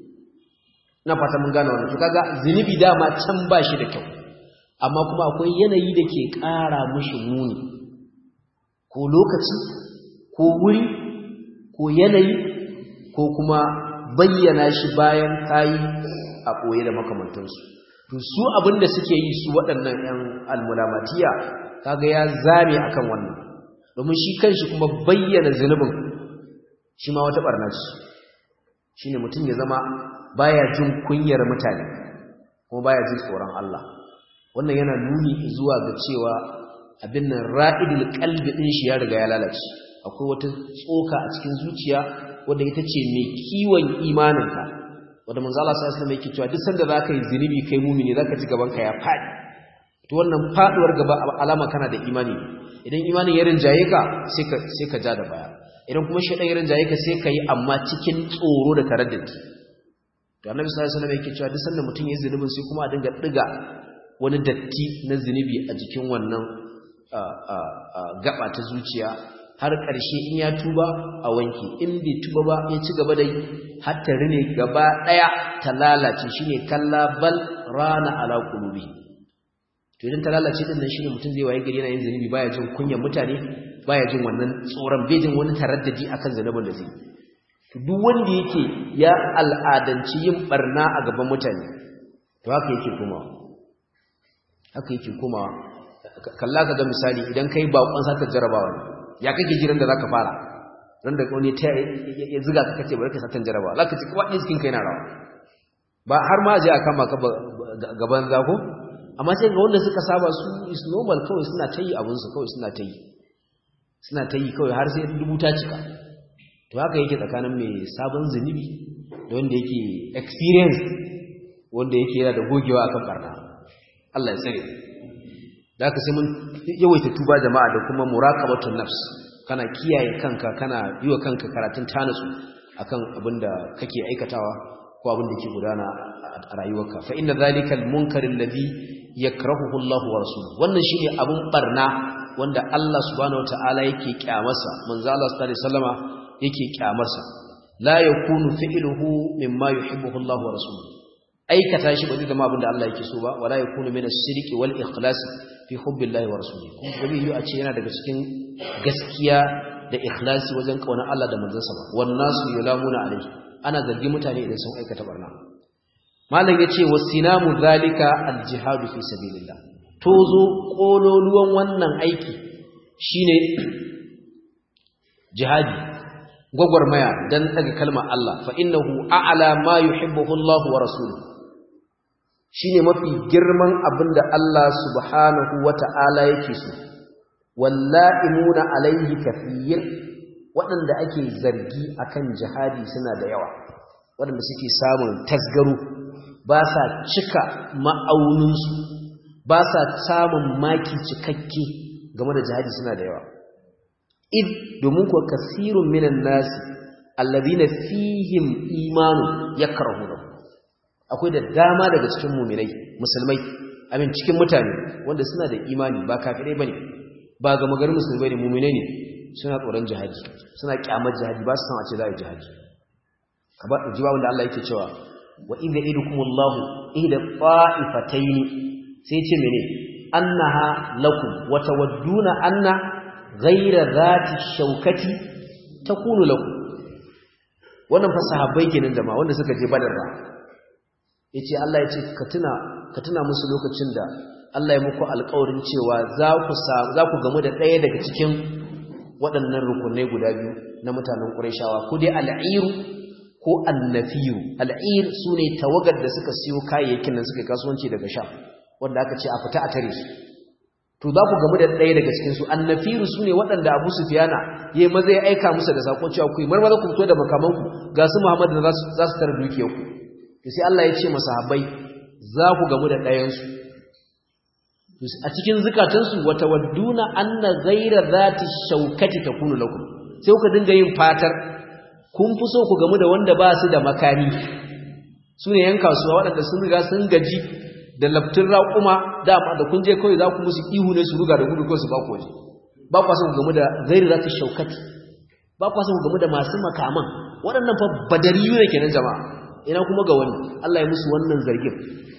na fata mun gane wannan to kaga zinubi dama can ba shi da kyau amma kuma akwai yanayi da ke ƙara mushi muni ko lokaci ko wuri ko yanayi ko kuma bayyana shi bayan kayi a ɓoye da makamantansu to su abinda suke yi su waɗannan 'yan almulamatiya kaga ya zame akan wannan domin shi kanshi kuma bayyana zunubin shi ma wata ɓarna ce shine mutum ya zama baya jin kunyar mutane kuma baya jin tsoron Allah wannan yana nuni zuwa ga cewa abin nan ra'idul qalbi din shi ya riga ya lalace akwai wata tsoka a cikin zuciya wanda ita ce mai kiwon imaninka wanda manzo Allah sallallahu alaihi wasallam yake cewa duk sanda zaka yi zinubi kai mumini zaka ji gaban ka ya fadi to wannan faduwar gaba alama kana da imani idan imanin ya rinjaye ka sai ka sai ka ja da baya idan kuma shedan ya rinjaye ka sai ka yi amma cikin tsoro da taraddudi to annabi sallallahu alaihi wasallam yake cewa duk sanda mutum ya zunubin sai kuma a dinga diga wani datti na zunubi a jikin wannan gaba ta zuciya har ƙarshe in ya tuba a wanki in bai tuba ba ya ci gaba da yi hatta rine gaba ɗaya ta lalace shine kalla bal rana ala qulubi to idan ta lalace din nan shine mutum zai waye gari yana yin zunubi baya jin kunyar mutane baya jin wannan tsoron bai jin wani taraddadi akan zunubin da zai to duk wanda yake ya al'adanci yin barna a gaban mutane to haka yake komawa haka yake komawa kalla ka ga misali idan kai bakon saka jarabawa ne ya kake jiran da zaka fara ran da wani ta ya ziga ka kace bari ka satan jarabawa zaka ci kuma iskin kai na rawa ba har ma je a kama ka gaban zako amma sai ga wanda suka saba su is normal kawai suna ta yi abin su kawai suna ta yi suna ta yi kawai har sai rubuta cika to haka yake tsakanin mai sabon zunubi da wanda yake experience wanda yake yana da gogewa akan barna Allah ya tsare da haka sai mun yawaita tuba jama'a da kuma muraqabatun nafs kana kiyaye kanka kana yiwa kanka karatun tanasu akan abinda kake aikatawa ko abin da ke gudana a rayuwarka fa inna zalika al-munkar alladhi yakrahuhu Allah wa rasuluhu wannan shine abun barna wanda Allah subhanahu wataala yake kyamarsa manzo Allah sallallahu alaihi wasallama yake kyamarsa la yakunu fi'luhu mimma yuhibbuhu Allah wa rasuluhu aikata shi ba zai zama abin da Allah yake so ba wala yakunu min as-sidqi wal ikhlas fi hubbillahi wa rasulihi kuma ba zai yi a ce yana daga cikin gaskiya da ikhlasi wajen kaunar Allah da manzansa ba wan nasu yulamuna alaihi ana zargi mutane idan sun aikata barna malam yace wasinamu zalika al-jihadu fi sabilillah tozo kololuwan wannan aiki shine jihadi gwagwarmaya dan daga kalmar Allah fa innahu a'la ma yuhibbuhu Allah wa rasuluhu shine mafi girman abinda Allah subhanahu wata'ala yake so walla'imuna alaihi kathir waɗanda ake zargi akan jihadi suna da yawa waɗanda suke samun tasgaro ba sa cika ma'auninsu ba sa samun maki cikakke game da jihadi suna da yawa id domin kuwa kasirun minan nasi allazina fihim imanu yakrahuna akwai da dama daga cikin mu'minai musulmai amin cikin mutane wanda suna da imani ba kafirai bane ba ga magarin musulmai ne mu'minai ne suna tsoron jihadi suna kyamar jihadi ba su san a ce za a yi jihadi kaba ji ba wanda Allah yake cewa wa idza idukumullahu ihda qa'ifatayn sai ce mene annaha lakum wa tawadduna anna ghayra zati shaukati takunu lakum wannan fa sahabbai kenan jama'a wanda suka je badar ba yace Allah yace ka tuna ka tuna musu lokacin da Allah ya muku alƙawarin cewa za ku za ku gamu da ɗaya daga cikin waɗannan rukunai guda biyu na mutanen Qurayshawa ko dai al'iru ko annafiru al'ir sune tawagar da suka siyo kayayyakin nan suka kasuwanci daga Sham wanda aka ce a fita a tare su to za ku gamu da ɗaya daga cikin su annafiru sune waɗanda Abu Sufyana yayi maza ya aika musu da sako cewa ku yi marmaza ku fito da makamanku ga su Muhammad da za su tare dukiyarku to sai Allah ya ce masahabai za ku gamu da ɗayansu a cikin zukatansu wata wadduna anna ghaira zati shaukati takunu lakum sai kuka dinga yin fatar kun fi so ku gamu da wanda ba su da makami su ne yan kasuwa waɗanda sun riga sun gaji da laftin raƙuma dama da kun je kawai za ku musu ihu ne su ruga da gudu kawai su ba ku waje ba kwa son ku gamu da ghaira zati shaukati ba kwa son ku gamu da masu makaman waɗannan fa badariyu ne kenan jama'a ina kuma ga wani Allah ya musu wannan zargin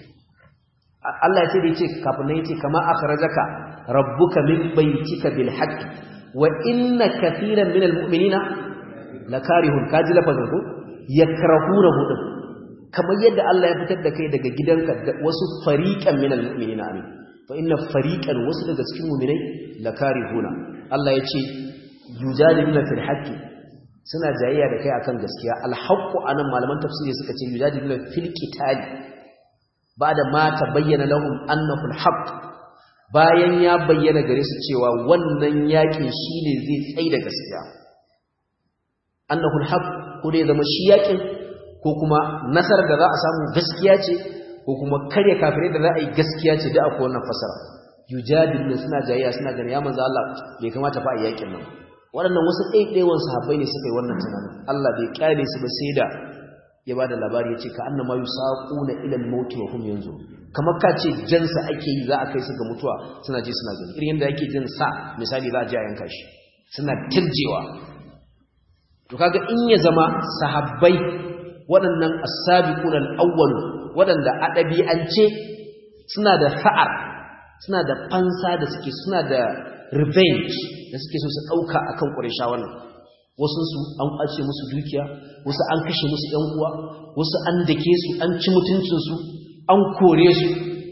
Allah ya ce da yace kafin nan yace kama akhrajaka rabbuka min baytika bil haqq wa inna katiran min al mu'minina lakarihun kaji lafazin ko yakrahunahu din kamar yadda Allah ya fitar da kai daga gidanka wasu fariqan min al mu'minina amin fa inna fariqan wasu daga cikin mu'minai lakarihuna Allah ya ce yujadiluna fil haqq suna jayayya da kai akan gaskiya alhaqqu anan malaman tafsiri suka ce yujadiluna fil qitali bada ma tabayyana lahum annahu alhaq bayan ya bayyana gare su cewa wannan yakin shine zai tsai da gaskiya annahu alhaq ko dai zama shi yakin ko kuma nasarar da za a samu gaskiya ce ko kuma karya kafirai da za a yi gaskiya ce da akwai wannan fasara yujadiluna suna jayayya suna ganin ya manzo Allah bai kamata fa a yakin nan waɗannan wasu ɗaiɗaiwan sahabbai ne suka yi wannan tunanin Allah bai kyale su ba sai da ya bada labari ya ce ka annama yusaquna ila al-maut wa hum yanzu kamar ka ce jansa ake yi za a kai su ga mutuwa suna je suna gani irin yadda ake jin sa misali za a je a yanka shi suna tirjewa to kaga in ya zama sahabbai waɗannan as-sabiquna al-awwal waɗanda a ɗabi'ance suna da sa'ar suna da fansa da suke suna da revenge da suke so su ɗauka akan ƙurisha wannan wasu su an ƙwace musu dukiya wasu an kashe musu ‘yan uwa wasu an dake su an ci mutuncinsu an kore su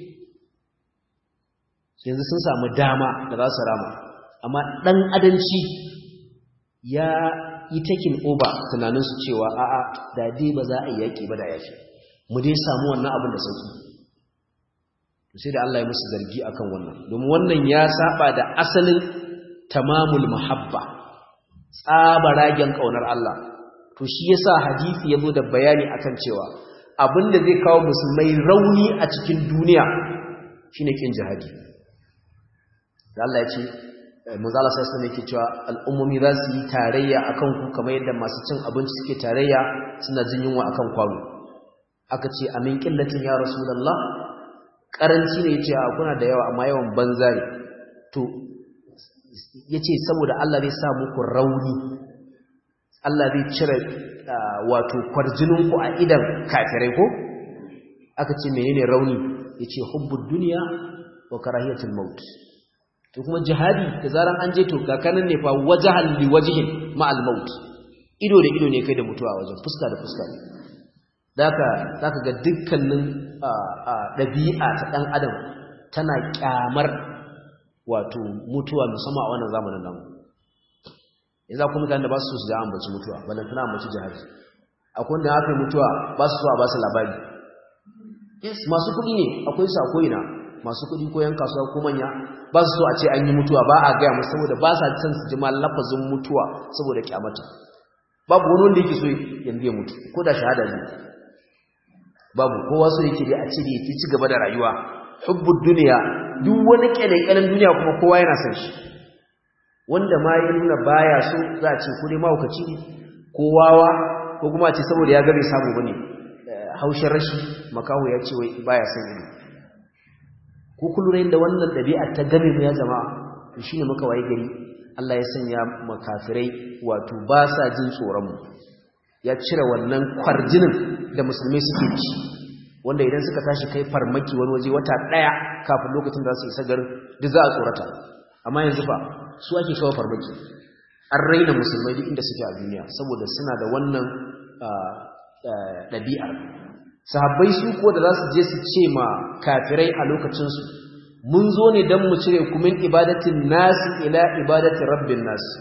yanzu sun samu dama da za su rama amma ɗan adanci ya yi takin oba tunaninsu cewa a'a da dai ba za a yi yaƙi ba da yafi mu dai samu wannan abin da sauki sai da Allah ya musu zargi akan wannan domin wannan ya saba da asalin tamamul mahabba tsabaragen kaunar Allah to shi yasa hadisi yazo da bayani akan cewa abinda zai kawo musulmai rauni a cikin duniya shine kin jihadi da Allah ya ce manzo Allah sai sai yake cewa al'ummomi za su yi tarayya akan ku kamar yadda masu cin abinci suke tarayya suna jin yunwa akan kwano aka ce amin qillatin ya rasulullah karanci ne yace kuna da yawa amma yawan banza ne to yace saboda Allah zai sa muku rauni Allah zai cire wato kwarjininku a idan kafirai ko aka ce menene rauni yace hubbud dunya wa karahiyatul maut to kuma jihadi da zaran an je to kakanan ne fa wajahan li wajhin ma al maut ido da ido ne kai da mutuwa wajen fuska da fuska ne daka zaka ga dukkanin dabi'a ta dan adam tana kyamar wato mutuwa musamman a wannan zamanin nan yanzu akwai mutane da ba su so su da ambaci mutuwa ballan tana ambaci jihadi akwai wanda aka yi mutuwa ba su so a ba su labari yes masu kuɗi ne akwai su a ko'ina masu kuɗi ko yan kasuwa ko manya ba su so a ce an yi mutuwa ba a gaya musu saboda ba sa son su ji ma lafazin mutuwa saboda kyamata babu wani wanda yake so yanzu ya mutu ko da shahada ne babu kowa so yake dai a ce da yake ci gaba da rayuwa hubbud duniya duk wani kyalekyalen duniya kuma kowa yana son shi wanda ma ya nuna baya so za a ce ko dai mahaukaci ne ko wawa ko kuma a ce saboda ya ga bai samu bane haushin rashi makaho ya ce wai baya son ido ko kullum da wannan ɗabi'a ta game mu ya zama to shine muka waye gari Allah ya sanya makafirai wato ba sa jin tsoron mu ya cire wannan kwarjinin da musulmai suke ci wanda idan suka tashi kai farmaki wani waje wata daya kafin lokacin da su isa garin duk za a tsorata amma yanzu fa su ake kawo farmaki an raina musulmai duk inda suke a duniya saboda suna da wannan ɗabi'ar sahabbai su ko da za su je su ce ma kafirai a lokacinsu mun zo ne don mu cire kumin ibadatin nasi ila ibadatin rabbin nasi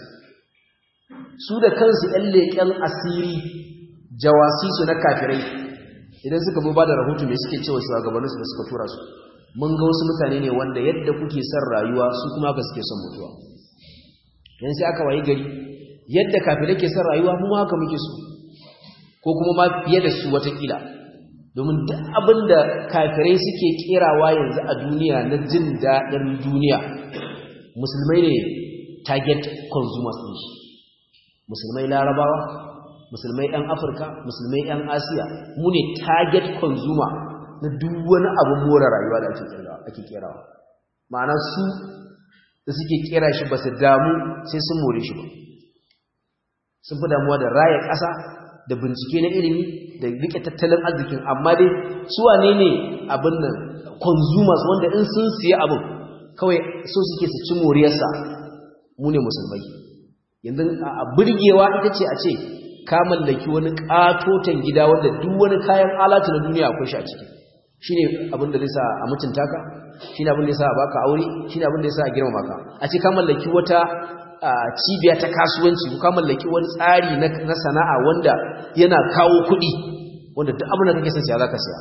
su da kansu ‘yan leƙen asiri jawasi su na kafirai idan suka bu ba da rahoto mai suke cewa shugabanninsu da suka tura su mun ga wasu mutane ne wanda yadda kuke son rayuwa su kuma haka suke son mutuwa yan sai aka wayi gari yadda kafirai ke son rayuwa mu haka muke so ko kuma ma fiye da su watakila domin duk abin da kafirai suke kerawa yanzu a duniya na jin daɗin duniya musulmai ne target consumers ɗin shi musulmai larabawa musulmai ɗan afirka musulmai ɗan asiya mu ne target consumer na duk wani abin more rayuwa da ake kerawa ma'ana su da suke kera shi ba su damu sai sun more shi ba sun fi damuwa da raya ƙasa da bincike na ilimi da rike tattalin arzikin amma dai su wane ne abin nan consumers wanda in sun siya abin kawai so suke su ci moriyarsa mu ne musulmai yanzu a burgewa ita ce a ce ka mallaki wani katotan gida wanda duk wani kayan alatu na duniya akwai shi a ciki shine abin da zai sa a mutunta ka shine abin da zai sa a baka aure shine abin da zai sa a girmama ka a ce ka mallaki wata cibiya ta kasuwanci ka mallaki wani tsari na sana'a wanda yana kawo kuɗi wanda duk abin da kake son siya zaka siya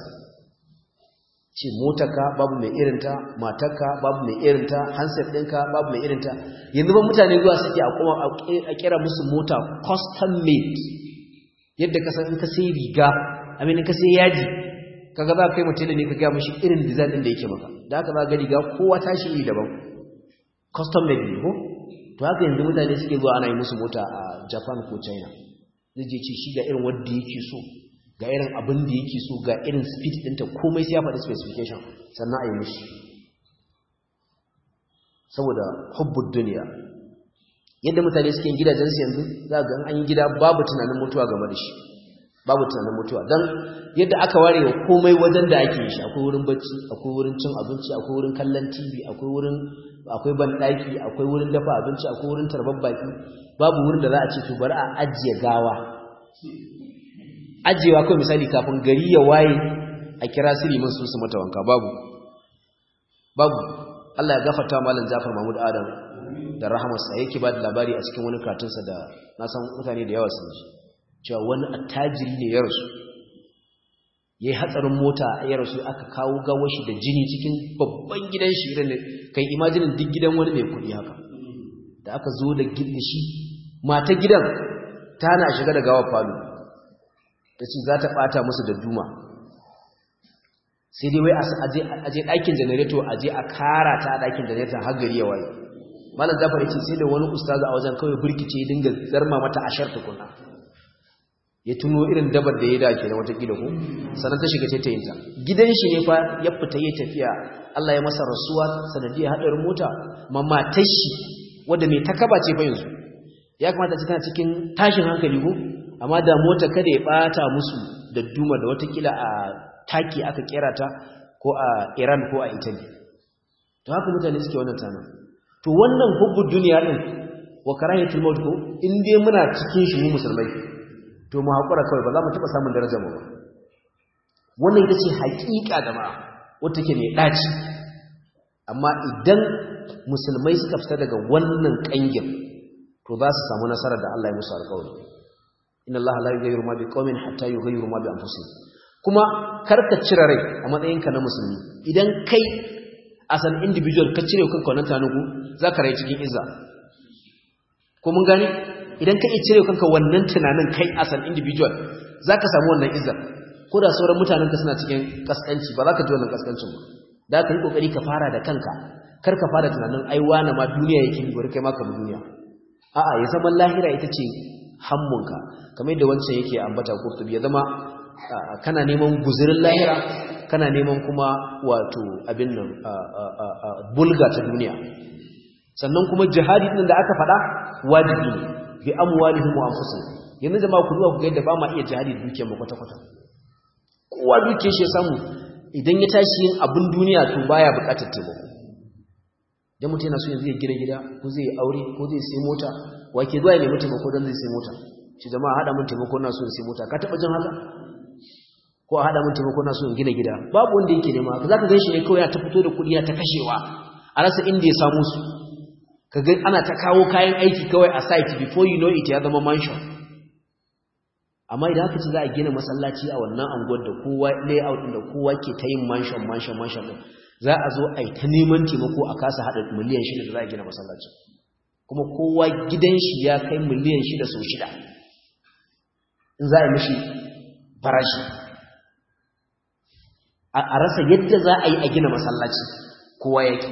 ce motarka babu mai irinta matarka babu mai irinta handset ɗinka babu mai irinta yanzu ba mutane zuwa suke a kuma a kira musu mota custom made yadda ka san in ka sai riga amin in ka sai yaji kaga za ka kai mutum ne ka ga mishi irin design ɗin da yake maka da haka za ga riga kowa tashi iri daban custom made ne ko to haka yanzu mutane suke zuwa ana yi musu mota a Japan ko China zai je ce shi ga irin wanda yake so ga irin abin da yake so ga irin speed ɗinta komai sai ya faɗi specification sannan a yi mishi saboda hubbud duniya yadda mutane suke gidajensu yanzu za ga an yi gida babu tunanin mutuwa game da shi babu tunanin mutuwa don yadda aka ware wa komai wajen da ake yi shi akwai wurin bacci akwai wurin cin abinci akwai wurin kallon tv akwai wurin akwai banɗaki akwai wurin dafa abinci akwai wurin tarbar baki babu wurin da za a ce to bari a ajiye gawa ajiyewa kawai misali kafin gari ya waye a kira sirimin su su mata wanka babu babu Allah ya gafarta malam Jafar Mahmud Adam da rahamarsa yake ba da labari a cikin wani katunsa da na san mutane da yawa sun ji cewa wani attajiri ne ya rasu yayi hatsarin mota ya rasu aka kawo gawashi da jini cikin babban gidan shi irin kai imajinin duk gidan wani mai kuɗi haka da aka zo da shi mata gidan ta hana a shiga da gawar falo ta ce za ta ɓata musu da duma sai dai wai a je ɗakin janareto a je a kara ta a ɗakin janareton har gari ya waye malam zafar ce sai da wani ustaza a wajen kawai burkice ya dinga zarma mata ashar tukuna ya tuno irin dabar da ya dace da watakila ko sannan ta shiga taitayinta gidan shi ne fa ya fita ya tafiya Allah ya masa rasuwa sanadiyar haɗarin mota mamma tashi wadda mai takaba ce fa yanzu ya kamata ce tana cikin tashin hankali ko amma da mota kada ya bata musu da duma da watakila a taki aka kera ta ko a Iran ko a Italy to haka mutane suke wannan tana to wannan hubbu duniya din wa karahiyatul maut ko in dai muna cikin shi mu musulmai to mu hakura kawai ba za mu taba samun darajar mu ba wannan ita ce haƙiƙa da ma wata ke mai daci amma idan musulmai suka fita daga wannan kangin to za su samu nasara da Allah ya musu alƙawari inna Allah la yughayyiru ma biqaumin hatta yughayyiru ma bi anfusihim kuma karka cire rai a matsayinka na musulmi idan kai as an individual ka cire kanka wannan tanugu zaka rai cikin izza ko mun gane idan ka iya cire kanka wannan tunanin kai as an individual zaka samu wannan izza ko da sauran mutanen ka suna cikin kaskanci ba za ka ji wannan kaskancin ba da ka yi kokari ka fara da kanka kar ka fara tunanin ai wani ma duniya yake bi bari kai ma ka bi duniya a'a ya zama lahira ita ce hammunka kamar yadda wancan yake ambata kurtubi ya zama kana neman guzurin lahira kana neman kuma wato abin nan bulga ta duniya sannan kuma jihadi din da aka faɗa wajibi ne bi amwalihim wa anfusihim yanzu jama'a ku duba ku ga yadda ba ma iya jihadi da dukiyar mu kwata kwata kowa dukiyar shi ya samu idan ya tashi yin abin duniya to baya buƙatar taimako dan mutum yana so yanzu ya gina gida ko zai yi aure ko zai sai mota wa ke zuwa ya nemi taimako don zai sai mota shi jama'a haɗa mun taimako na so in sai mota ka taɓa jin haka ko a haɗa mun taimako na so in gina gida babu wanda yake nema ka za ka gan shi ne kawai ya ta fito da kuɗi ya ta kashewa a rasa inda ya samu su ka ga ana ta kawo kayan aiki kawai a site before you know it ya zama mansion amma idan aka ce za a gina masallaci a wannan anguwar da kowa layout din da kowa ke ta yin mansion mansion mansion din za a zo a yi ta neman taimako a kasa haɗa miliyan shida da za a gina masallaci kuma kowa gidan shi ya kai miliyan shida sau shida in za a yi mishi farashi a rasa yadda za a yi a gina masallaci kowa yake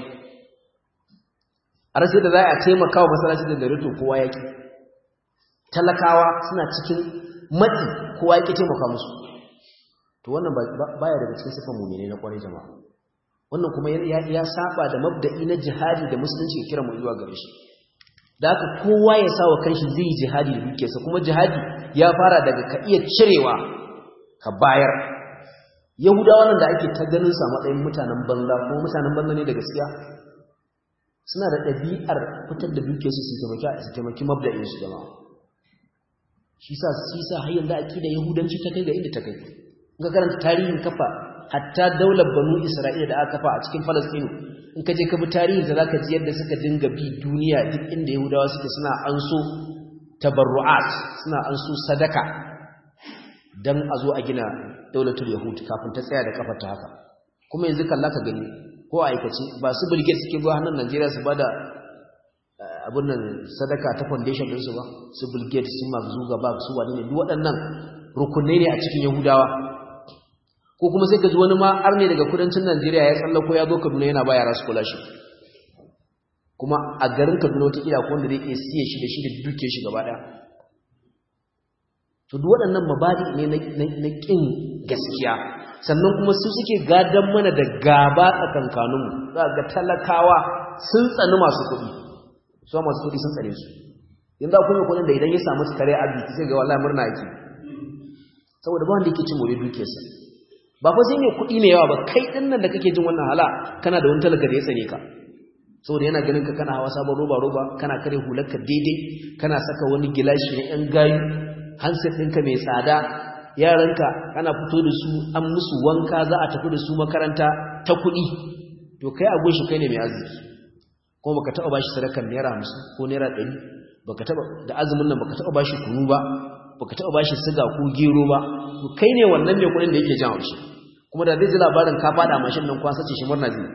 a rasa yadda za a taimaka wa masallaci da darito kowa yake talakawa suna cikin matsi kowa yake taimaka musu to wannan baya daga cikin sifan mummune na kwarai jama'a wannan kuma ya saba da mabda'i na jihadi da musulunci kira mu zuwa gare shi da haka kowa ya sa wa kanshi zai yi jihadi da dukiyarsa kuma jihadi ya fara daga ka iya cirewa ka bayar yahudawa nan da ake ta ganin sa matsayin mutanen banza ko mutanen banza ne da gaskiya suna da ɗabi'ar fitar da dukiyarsu su taimaki su taimaki mabda'in su jama'a shi sa shi sa har yanzu aqida yahudanci ta kai ga inda ta kai in ka karanta tarihin kafa hatta daular banu isra'ila da aka kafa a cikin falastinu in ka je ka bi tarihin da zaka ji yadda suka dinga bi duniya duk inda yahudawa suke suna anso tabarru'at suna anso sadaka dan a zo a gina daulatul yahud kafin ta tsaya da kafar ta haka kuma yanzu kalla ka gani ko aikace ba su bilge suke zuwa hannun Najeriya su bada abun nan sadaka ta foundation din su ba su bilge su Mark Zuckerberg su wani ne duk waɗannan rukunai ne a cikin yahudawa ko kuma sai ka ji wani ma arne daga kudancin Najeriya ya tsallako ya zo Kaduna yana ba yara scholarship kuma a garin Kaduna wata kila ko wanda zai iya siye shi da shi da duke shi gaba daya to duk waɗannan mabadi ne na kin gaskiya sannan kuma su suke gadan mana da gaba tsakankanin mu za ga talakawa sun tsani masu kuɗi su masu kuɗi sun tsare su yanzu akwai kuɗin da idan ya samu kare arziki sai ga wallahi murna yake saboda ba wanda yake cin more dukiyarsa ba fa sai mai kuɗi mai yawa ba kai ɗin nan da kake jin wannan hala kana da wani talaka da ya tsane ka saboda yana ganin ka kana hawa sabon roba roba kana kare hularka daidai kana saka wani gilashi na yan gayu handset ɗinka mai tsada yaranka ana fito da su an musu wanka za a tafi da su makaranta ta kuɗi to kai a gunshi kai ne mai arziki kuma baka taɓa bashi sadakar naira hamsin ko naira ɗari baka taɓa da azumin nan baka taɓa bashi kunu ba baka taɓa bashi siga ko gero ba to kai ne wannan mai kuɗin da yake jan haushi kuma da zai ji labarin ka fada mashin nan kwan sace shi murna zai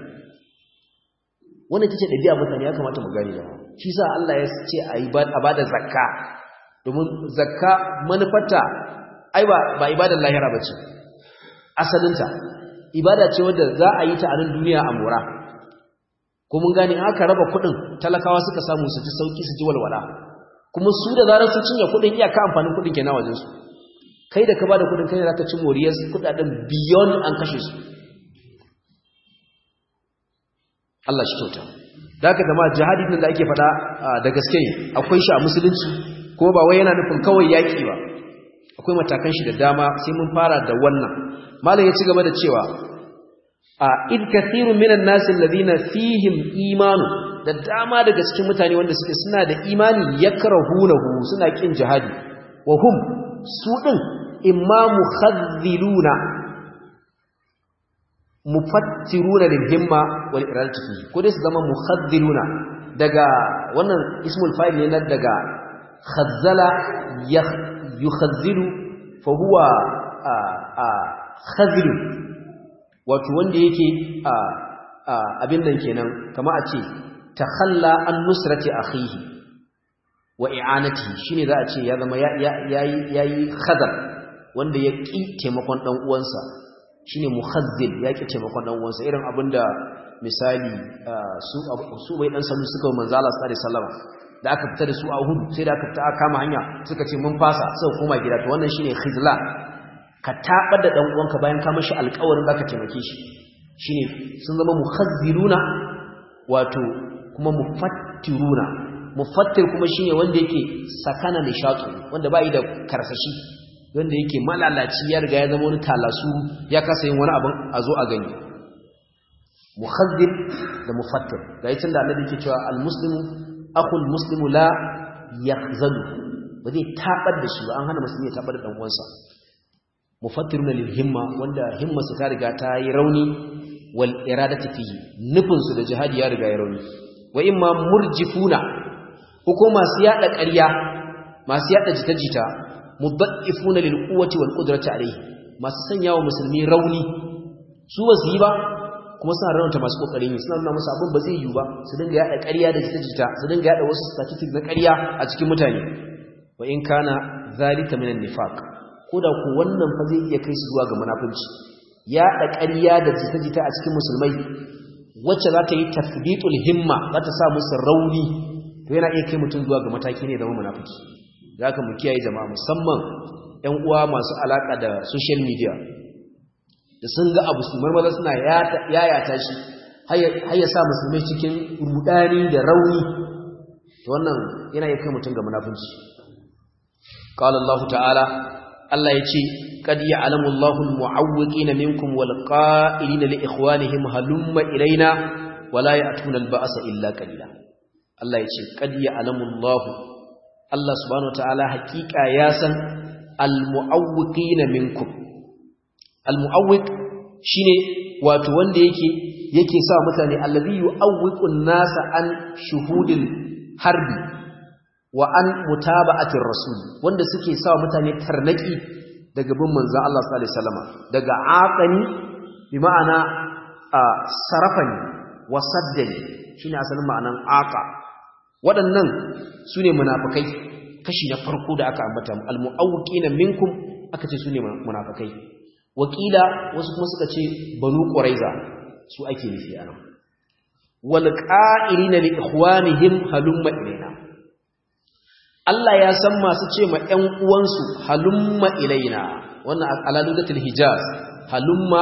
wannan tace dabi'a mutane ya kamata mu gane jama'a shi sa Allah ya ce a yi a bada zakka domin zakka manufarta ai ba ba ibadar lahira bace asalinta ibada ce wadda za a yi ta a nan duniya a mora ko mun gane aka raba kuɗin talakawa suka samu su ji sauki su ji walwala kuma su da zarar sun cinye kuɗin iyaka amfanin kuɗin kenan wajen su kai da ka bada kuɗin kai ne zaka ci moriyar kuɗaɗen beyond an kashe su Allah shi kyauta da haka zama jihadi din da ake faɗa da gaske akwai shi a musulunci ko ba wai yana nufin kawai yaƙi ba akwai matakan shi da dama sai mun fara da wannan malam ya ci gaba da cewa a id kathirun minan nas alladhina fihim imanu da dama daga cikin mutane wanda suke suna da imani yakrahunahu suna kin jihadi wa hum su din imma mukhadhiluna mufattiruna lil himma wal iradati fihi ko dai su zama mukhadhiluna daga wannan ismul fa'il ne daga khazzala yukhazzilu fa huwa khazilun wato wanda yake abin nan kenan kama a ce takhalla an nusrati akhihi wa i'anatihi shine za a ce ya zama yayi yayi khazal wanda ya ki taimakon dan uwansa shine mukhazzil ya ki taimakon dan uwansa irin abinda misali su su bai dan salu suka manzo Allah sallallahu alaihi wasallam da aka fita da su a hudu sai da aka fita aka kama hanya suka ce mun fasa suka koma gida to wannan shine khizla ka tabar da dan uwanka bayan ka mishi alƙawarin zaka taimake shi shine sun zama mukhazziluna wato kuma mufattiruna mufattir kuma shine wanda yake sakana nishatu wanda bai da karsashi wanda yake malalaci ya riga ya zama wani talasu ya kasa yin wani abin a zo a gani mukhazzil da mufattir ga yi da annabi yake cewa almuslimu akhul muslimu la yakhzalu ba zai tabar da shi ba an hana musulmi ya tabar da dan uwansa mufattiruna lil himma wanda himmarsa ta riga ta yi rauni wal iradati fihi nufin su da jihadi ya riga ya rauni wa imma murjifuna ko masu yada ƙarya masu yada jita-jita mudaffifuna lil quwwati wal qudrati alayhi masu sanya wa musulmi rauni su ba su yi ba kuma suna raunta masu kokari ne suna nuna musu abin ba zai yi ba su dinga yada ƙarya da jita-jita su dinga yada wasu statistics na ƙarya a cikin mutane wa in kana zalika minan nifaq koda ku wannan fa zai iya kai su zuwa ga munafunci yada ƙarya da jita-jita a cikin musulmai wacce za ta yi tasbitul himma za ta sa musu rauni to yana iya kai mutum zuwa ga mataki ne zama munafiki da haka mu kiyaye jama'a musamman ƴan uwa masu alaka da social media da sun ga abu su marmaza suna yayata shi har ya sa musulmai cikin rudani da rauni to wannan yana iya kai mutum ga munafunci qala Allah ta'ala Allah yace qad ya'lamu Allahu al-mu'awwiqina minkum wal qa'ilina li ikhwanihim halumma ilaina wala ya'tuna al-ba'sa illa qalila Allah yace qad ya'lamu Allahu Allah subhanahu wa ta'ala haqiqa ya san al-mu'awwiqina minkum al-mu'awwiq shine wato wanda yake yake sa mutane allazi yu'awwiqu an-nasa an shuhudil harbi wa an mutaba'atir rasul wanda suke sa mutane tarnaki daga bin manzon Allah sallallahu alaihi wasallam daga aqani bi ma'ana sarafani wa saddani shine asalin ma'anan aqa waɗannan sune munafikai kashi na farko da aka ambata al-mu'awwiqina minkum aka ce sune munafikai wakila wasu kuma suka ce banu quraiza su ake nufi anan wal qa'ilina li ikhwanihim halumma ilaina Allah ya san masu ce ma ƴan uwansu halumma ilaina wannan alaludatul hijaz halumma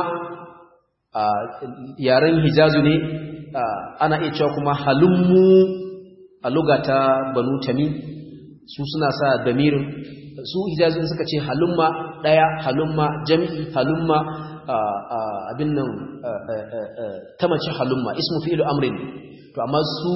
yaren hijazu ne ana iya cewa kuma halummu a lugata banu tamim su suna sa damirin su hijazin suka ce halumma daya halumma jami'i halumma abin nan ta mace halumma ismu fi'lu amrin to amma su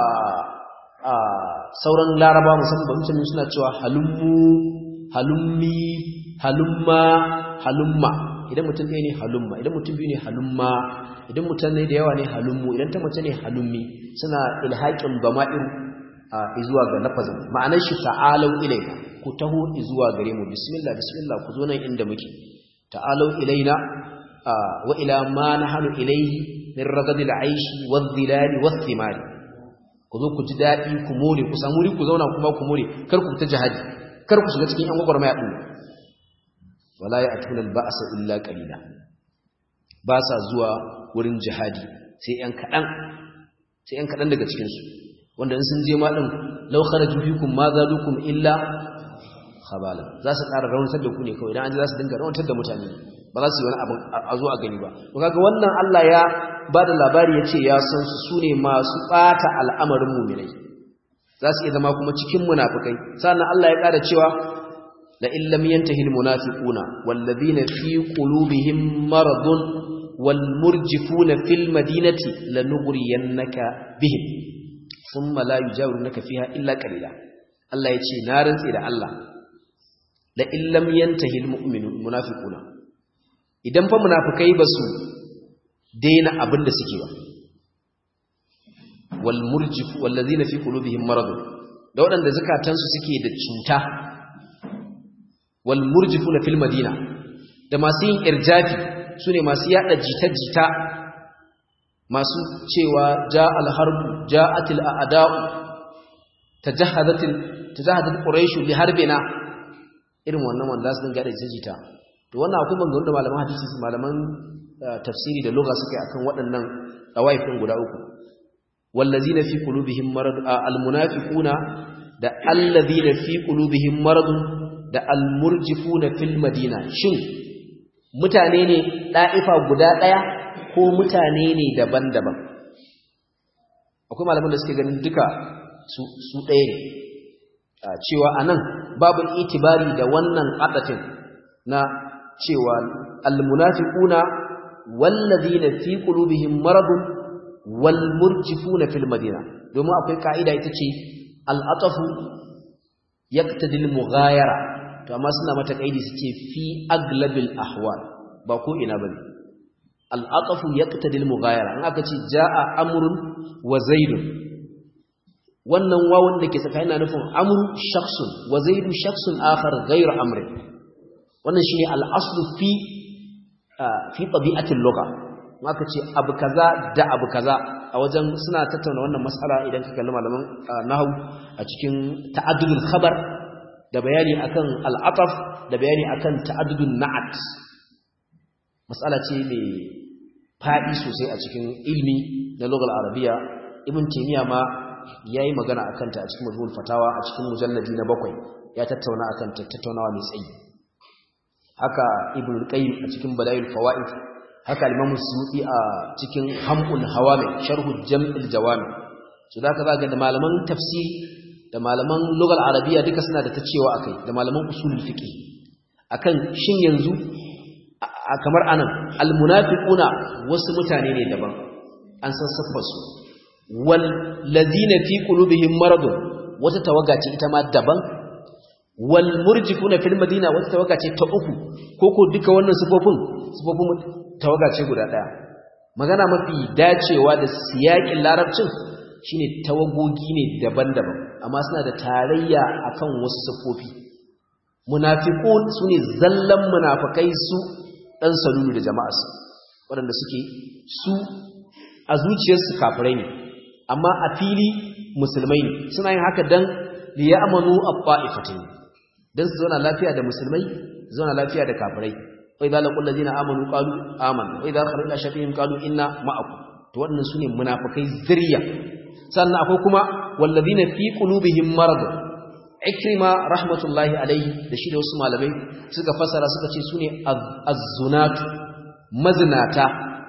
sauran laraba musamman ba mutane suna cewa halummu halummi halumma halumma idan mutum ɗaya ne halumma idan mutum biyu ne halumma idan mutum ne da yawa ne halummu idan ta mace ne halummi suna ilhaƙin bama'iru a zuwa ga lafazin ma'anar shi ta'alau ilaina ku taho zuwa gare mu bismillah bismillah ku zo nan inda muke ta'alau ilaina wa ila ma nahnu ilayhi min ragadil aishi wadh-dhilali wath-thimari ku zo ku ji dadi ku more ku samu ku zauna kuma ku more kar ku ta jihadi kar ku shiga cikin yan gwagwarmaya din wala ya'tuna al-ba'sa illa qalila ba sa zuwa wurin jihadi sai yan kadan sai yan kadan daga cikin su wanda in sun je ma din law kharaju fikum ma zalukum illa khabala za su ƙara rawantar da ku ne kawai idan an ji za su dinga rawantar da mutane ba za su yi wani abin a zo a gani ba to kaga wannan Allah ya ba da labari ya ce ya san su sune masu ɓata al'amarin muminai za su iya zama kuma cikin munafukai sannan Allah ya ƙara cewa la in lam yantahi al munafiquna wal ladina fi qulubihim maradun wal murjifuna fil madinati lanughriyannaka bihim thumma la yujawirunaka fiha illa qalila Allah ya ce na rantsi da Allah la in lam yantahi al munafiquna idan fa munafikai ba su daina abin da suke ba wal murjif wallazina fi qulubihim marad da wadanda zakatansu suke da cuta wal murjifuna fil madina da masu yin irjafi sune masu yada jita-jita masu cewa ja al harb ja'at al a'da'u tajahadat tajahadat quraish li harbina irin wannan wanda su dinga da jita to wannan akwai maganganun da malaman hadisi malaman tafsiri da lugha suka yi akan waɗannan dawaifin guda uku wallazina fi qulubihim marad almunafiquna da allazina fi qulubihim marad da almurjifuna fil madina shin mutane ne da'ifa guda daya ko mutane ne daban-daban akwai malaman da suke ganin duka su su ɗaya ne cewa anan babu itibari da wannan adatin na cewa almunafiquna wallazina fi qulubihim maradun wal murjifuna fil madina domin akwai kaida ita ce al-atafu yaqtadi al-mughayara to amma suna mata kaidi suce fi aglabil ahwal ba ko ina bane al-atafu yaqtadi al-mughayara an aka ce jaa amrun wa zaidun wannan wawan da ke tsakanin na nufin amru shakhsun wa zaidu shakhsun akhar ghayr amrin wannan shine al-aslu fi fi tabi'atil lugha maka ce abu kaza da abu kaza a wajen suna tattauna wannan mas'ala idan ka kalli malaman nahwu a cikin ta'addudul khabar da bayani akan al-ataf da bayani akan ta'addudun na'at mas'ala ce mai fadi sosai a cikin ilmi na lughal arabiya ibn taymiya ma yayi magana akan ta a cikin majmu'ul fatawa a cikin mujalladi na bakwai ya tattauna akan ta tattaunawa mai tsayi haka ibn qayyim a cikin badayul fawaid haka al-imam suyuti a cikin hamul hawami sharh jam'il jawami so da ka ga da malaman tafsiri da malaman lugal arabiya duka suna da ta cewa akai da malaman usulul fiqh akan shin yanzu kamar anan al-munafiquna wasu mutane ne daban an san siffar su wal ladina fi qulubihim maradun wata tawaga ce ita ma daban wal murjifuna fil madina wata tawaga ce ta uku koko duka wannan sifofin sifofin tawaga ce guda daya magana mafi dacewa da siyakin larabcin shine tawagogi ne daban-daban amma suna da tarayya akan wasu sifofi munafiqun sune zallan munafikai su dan salulu da jama'arsu waɗanda suke su a zuciyarsu kafirai ne amma a fili musulmai ne suna yin haka dan liya'manu at-ta'ifatin dan su zauna lafiya da musulmai zauna lafiya da kafirai wa idza laqul ladina amanu qalu amanna wa idza kharaju ila shafihim qalu inna ma'akum to wannan sune munafikai zuriya sannan akwai kuma walladina fi qulubihim marad ikrima rahmatullahi alayhi da shi da wasu malamai suka fasara suka ce sune az-zunat mazinata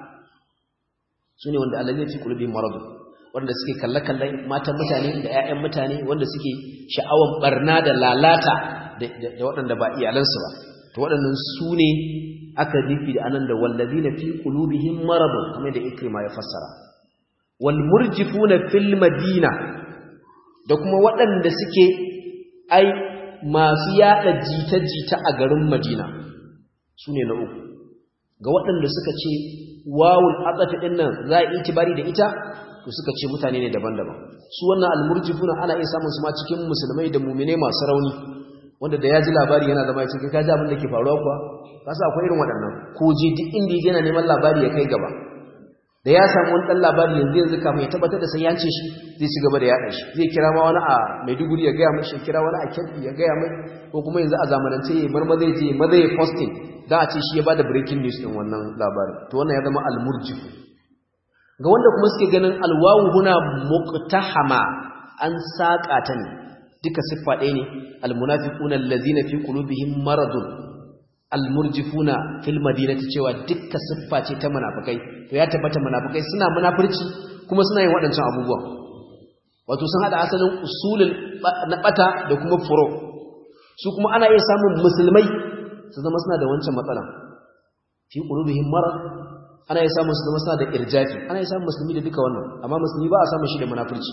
sune wanda alladina fi qulubihim marad wanda suke kalle-kallen matan mutane da 'ya'yan mutane wanda suke sha'awan barna da lalata da waɗanda ba iyalansu ba to waɗannan su ne aka nufi da anan da wallazina fi qulubihim maradun kamar da ikrima ya fassara wal murjifuna fil madina da kuma waɗanda suke ai masu yada jita-jita a garin madina su ne na uku ga waɗanda suka ce wawul atsafi ɗin nan za a itibari da ita to suka ce mutane ne daban-daban su wannan almurjifuna ana iya samun su ma cikin musulmai da mumine masu rauni wanda da ya ji labari yana zama ya ce kai ji abin da ke faruwa kuwa ka sa akwai irin waɗannan ko je duk inda yana neman labari ya kai gaba da ya samu wani dan labari yanzu yanzu kafin ya tabbatar da sai ya ce shi zai ci gaba da yaɗa shi zai kira ma wani a Maiduguri ya gaya mai shi kira wani a Kebbi ya gaya mai ko kuma yanzu a zamanance ya bar maza je maza ya posting da a ce shi ya bada breaking news din wannan labarin to wannan ya zama al-murjif ga wanda kuma suke ganin alwawu huna muqtahama an saka ta ne duka siffa ɗaya ne almunafiquna allazina fi qulubihim maradun almurjifuna fil madinati cewa duka siffa ce ta munafikai to ya tabbata munafikai suna munafurci kuma suna yin waɗancan abubuwan wato sun hada asalin usulul na bata da kuma furo su kuma ana iya samun musulmai su zama suna da wancan matsala fi qulubihim marad ana iya samun su zama suna da irjafi ana iya samun musulmi da duka wannan amma musulmi ba a samun shi da munafurci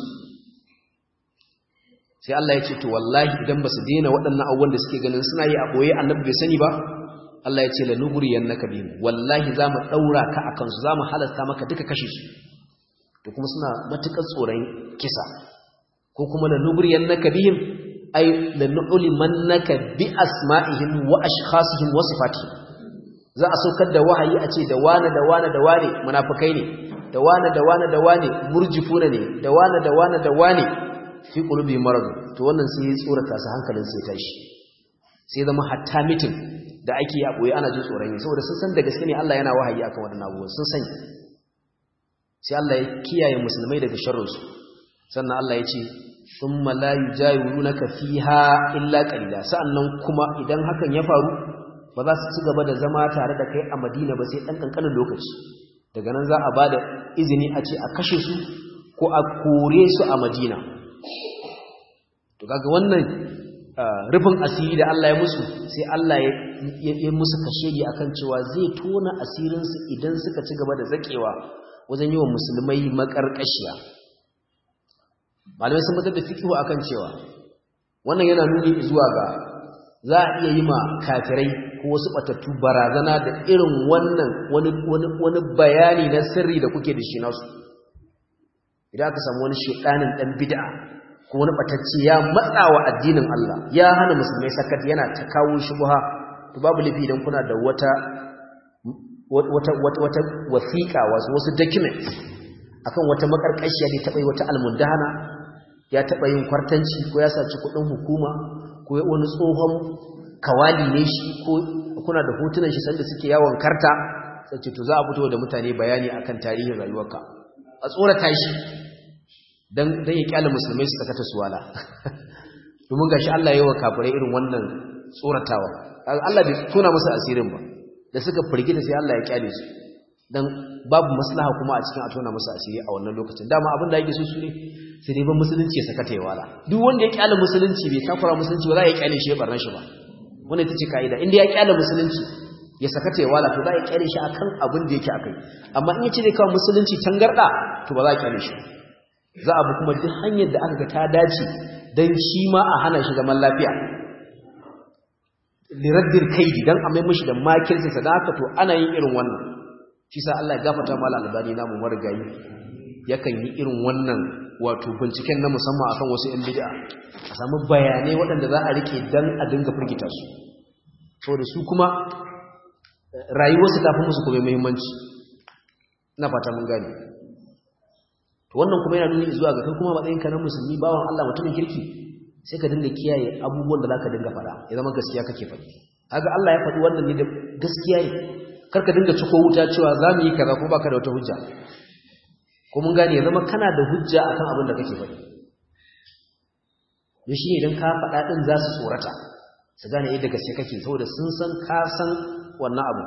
sai Allah ya ce to wallahi idan ba su daina waɗannan abubuwan da suke ganin suna yi a ɓoye annabi bai sani ba Allah ya ce la nughriyannaka bihim wallahi za mu ɗaura ka akan su za mu halasta maka duka kashe su to kuma suna matukar tsoron kisa ko kuma la nughriyannaka bihim ay la nu'limannaka bi asma'ihim wa ashkhasihim wa sifatihim za a saukar da wahayi a ce da wane da wane da wane munafikai ne da wane da wane da wane murjifuna ne da wane da wane da wane fi qulubi marad to wannan sai ya tsorata su hankalin sai tashi sai zama hatta mitin da ake yi a boye ana jin tsoron yi saboda sun san da gaske ne Allah yana wahayi akan wadannan abubuwan sun sani sai Allah ya kiyaye musulmai daga sharrin su sannan Allah ya ce thumma la yujawirunaka fiha illa qalila sa'annan kuma idan hakan ya faru ba za su ci gaba da zama tare da kai a Madina ba sai dan kankanin lokaci daga nan za a bada izini a ce a kashe su ko a kore su a Madina to kaga wannan rufin asiri da Allah ya musu sai Allah ya musu kashedi akan cewa zai tona asirinsu idan suka ci gaba da zakewa wajen yi wa musulmai makarkashiya malamai sun mutar da fikihu akan cewa wannan yana nuni zuwa ga za a iya yi ma kafirai ko wasu batattu barazana da irin wannan wani bayani na sirri da kuke da shi nasu idan aka samu wani shedanin dan bid'a ko wani batacce ya matsawa addinin Allah ya hana musulmai sakat yana ta kawo shubha to babu lafi idan kuna da wata wata wata wata wasiqa wasu wasu documents akan wata makarkashiya da taba yi wata almundahana ya taba yin kwartanci ko ya saci kudin hukuma ko wani tsohon kawali ne shi ko kuna da hotunan shi sanda suke yawon karta sai to za a fito da mutane bayani akan tarihin rayuwarka a tsorata shi dan dan ya kyale musulmai su sakata su wala domin gashi Allah yayin kafirai irin wannan tsoratawa Allah bai tona musu asirin ba da suka firgita sai Allah ya kyale su dan babu maslaha kuma a cikin a tona musu asiri a wannan lokacin dama abin da yake so su ne sai dai ban musulunci ya sakata ya wala duk wanda ya kyale musulunci bai takura musulunci ba za ya kyale shi ya barna shi ba wannan ita ce kaida inda ya kyale musulunci ya sakata ya wala to za ya kyale shi akan abin da yake akai amma in ya ce zai kawo musulunci tangarda to ba za a kyale shi za a bi kuma duk hanyar da aka ga ta dace don shi ma a hana shi zaman lafiya liraddin kaidi don a mai mashi da makirsa da haka to ana yin irin wannan shi sa Allah ya gafata mala albani namu marigayi yakan yi irin wannan wato binciken na musamman akan wasu yan bid'a a samu bayanai waɗanda za a rike dan a dinga firgita su saboda su kuma rayuwarsu ta fi musu kuma muhimmanci ina fata mun gane to wannan kuma yana nuni zuwa ga kai kuma matsayinka na musulmi bawan Allah mutumin kirki sai ka dinga kiyaye abubuwan da zaka dinga faɗa ya zama gaskiya kake faɗi kaga Allah ya faɗi wannan ne da gaskiya ne karka dinga ciko wuta cewa za mu yi kaza ko baka da wata hujja ko mun gane ya zama kana da hujja akan abin da kake faɗi da shi idan ka faɗa ɗin za su tsorata su gane yadda gaske kake saboda sun san ka san wannan abu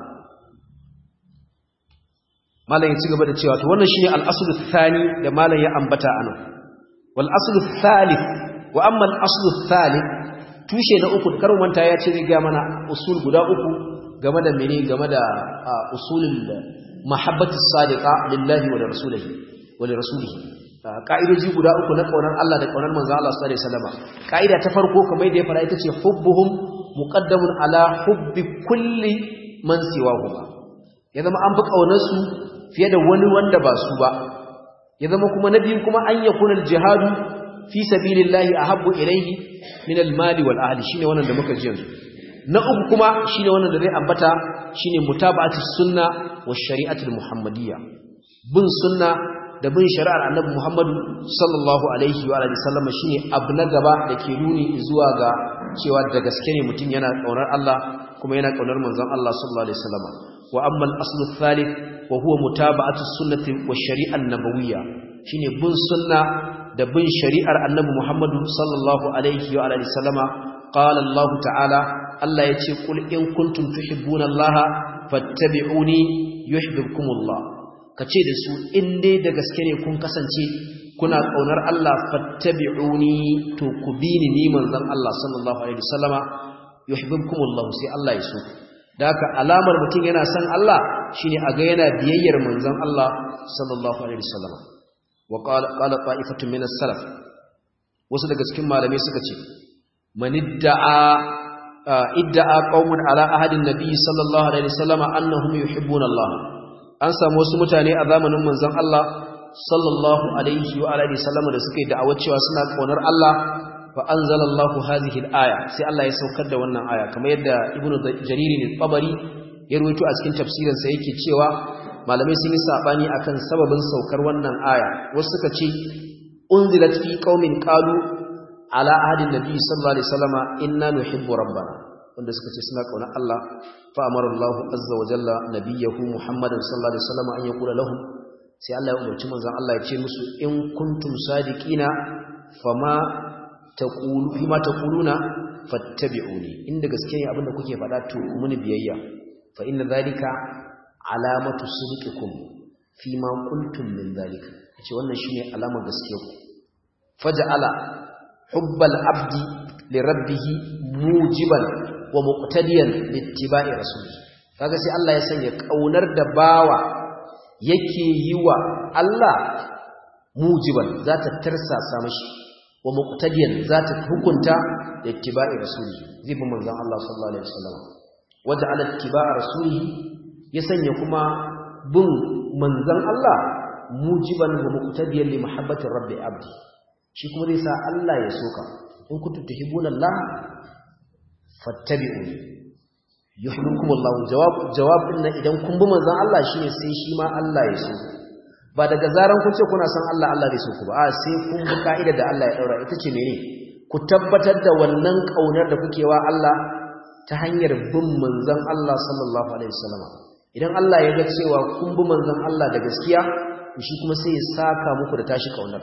malam ya ci gaba da cewa to wannan shine al-aslu thani da malam ya ambata anan wal aslu thalith wa amma al-aslu thalith tushe na uku karin manta ya ce zai ga mana usul guda uku game da mene game da usulul mahabbati sadiqa lillahi wa rasulihi wa rasulihi ka'idoji guda uku na kaunar Allah da kaunar manzo Allah sallallahu alaihi wasallam ka'ida ta farko kamar da ya fara ita ce hubbuhum muqaddamun ala hubbi kulli man siwahuma ya zama an fi kaunar su fiye da wani wanda ba su ba ya zama kuma na biyu kuma an yakuna al-jihadu fi sabilillahi ahabbu ilayhi min al-mali wal ahli shine wannan da muka ji yanzu na uku kuma shine wannan da zai ambata shine mutaba'atu sunna wa shari'atul muhammadiyya bin sunna da bin shari'ar annabi Muhammadu sallallahu alaihi wa alihi sallama shine abu na gaba da ke nuni zuwa ga cewa da gaske ne mutum yana kaunar Allah kuma yana kaunar manzon Allah sallallahu alaihi wasallama wa amma al-aslu thalith wa huwa mutaba'atu sunnati wa shari'an nabawiyya shine bin sunna da bin shari'ar annabi Muhammadu sallallahu alaihi wa alihi sallama qala Allah ta'ala Allah yace kul in kuntum tuhibbuna Allah fattabi'uni yuhibbukumullah kace da su in dai da gaske ne kun kasance kuna kaunar Allah fattabi'uni to ku bi ni ni manzon Allah sallallahu alaihi wasallama yuhibbukumullah sai Allah ya so da haka alamar mutum yana son Allah shine a ga yana biyayyar manzon Allah sallallahu alaihi wasallama wa qala qala ta'ifatun min as-salaf wasu daga cikin malamai suka ce manidda'a idda'a qaumun ala ahadin nabiy sallallahu alaihi wasallama annahum yuhibbuna Allah an samu wasu mutane a zamanin manzon Allah sallallahu alaihi wa alihi wasallama da suke da'awa cewa suna kaunar Allah fa anzalallahu hadhihi al-aya sai Allah ya saukar da wannan aya kamar yadda ibnu jarir al-tabari ya ruwaito a cikin tafsirin sa yake cewa malamai sun yi sabani akan sababin saukar wannan aya wasu suka ce unzilat fi qaumin qalu ala ahadin nabi sallallahu alaihi wasallama inna nuhibbu rabbana wanda suka ce suna kauna Allah fa amara Allah azza wa jalla nabiyahu Muhammadan sallallahu alaihi wasallama an yaqula lahum sai Allah ya umarci manzon Allah ya ce musu in kuntum sadiqina fama taqulu fima taquluna fattabi'uni inda gaske ne abinda kuke faɗa to ku muni biyayya fa inna dhalika alamatu sidqikum fima qultum min dhalika ce wannan shine alamar gaskiyarku faja'ala hubbal abdi li rabbih mujiban wa muqtadiyan littiba'i rasulih kaga sai Allah ya sanya kaunar da bawa yake yi wa Allah mujiban zata tarsasa mashi wa muqtadiyan zata hukunta littiba'i rasulih zai bi manzon Allah sallallahu alaihi wasallam waja'ala ittiba'a rasulih ya sanya kuma bin manzon Allah mujiban wa muqtadiyan li mahabbati rabbi abdi shi kuma zai sa Allah ya soka in kuntum tuhibbuna Allah fattabi'uni yuhibbukum Allah jawab jawab din idan kun bi manzon Allah shine sai shi ma Allah ya so ba daga zaran kun ce kuna san Allah Allah zai so ku ba a sai kun bi kaida da Allah ya daura ita ce mene ku tabbatar da wannan kaunar da kuke wa Allah ta hanyar bin manzon Allah sallallahu alaihi wasallam idan Allah ya ga cewa kun bi manzon Allah da gaskiya shi kuma sai ya saka muku da tashi kaunar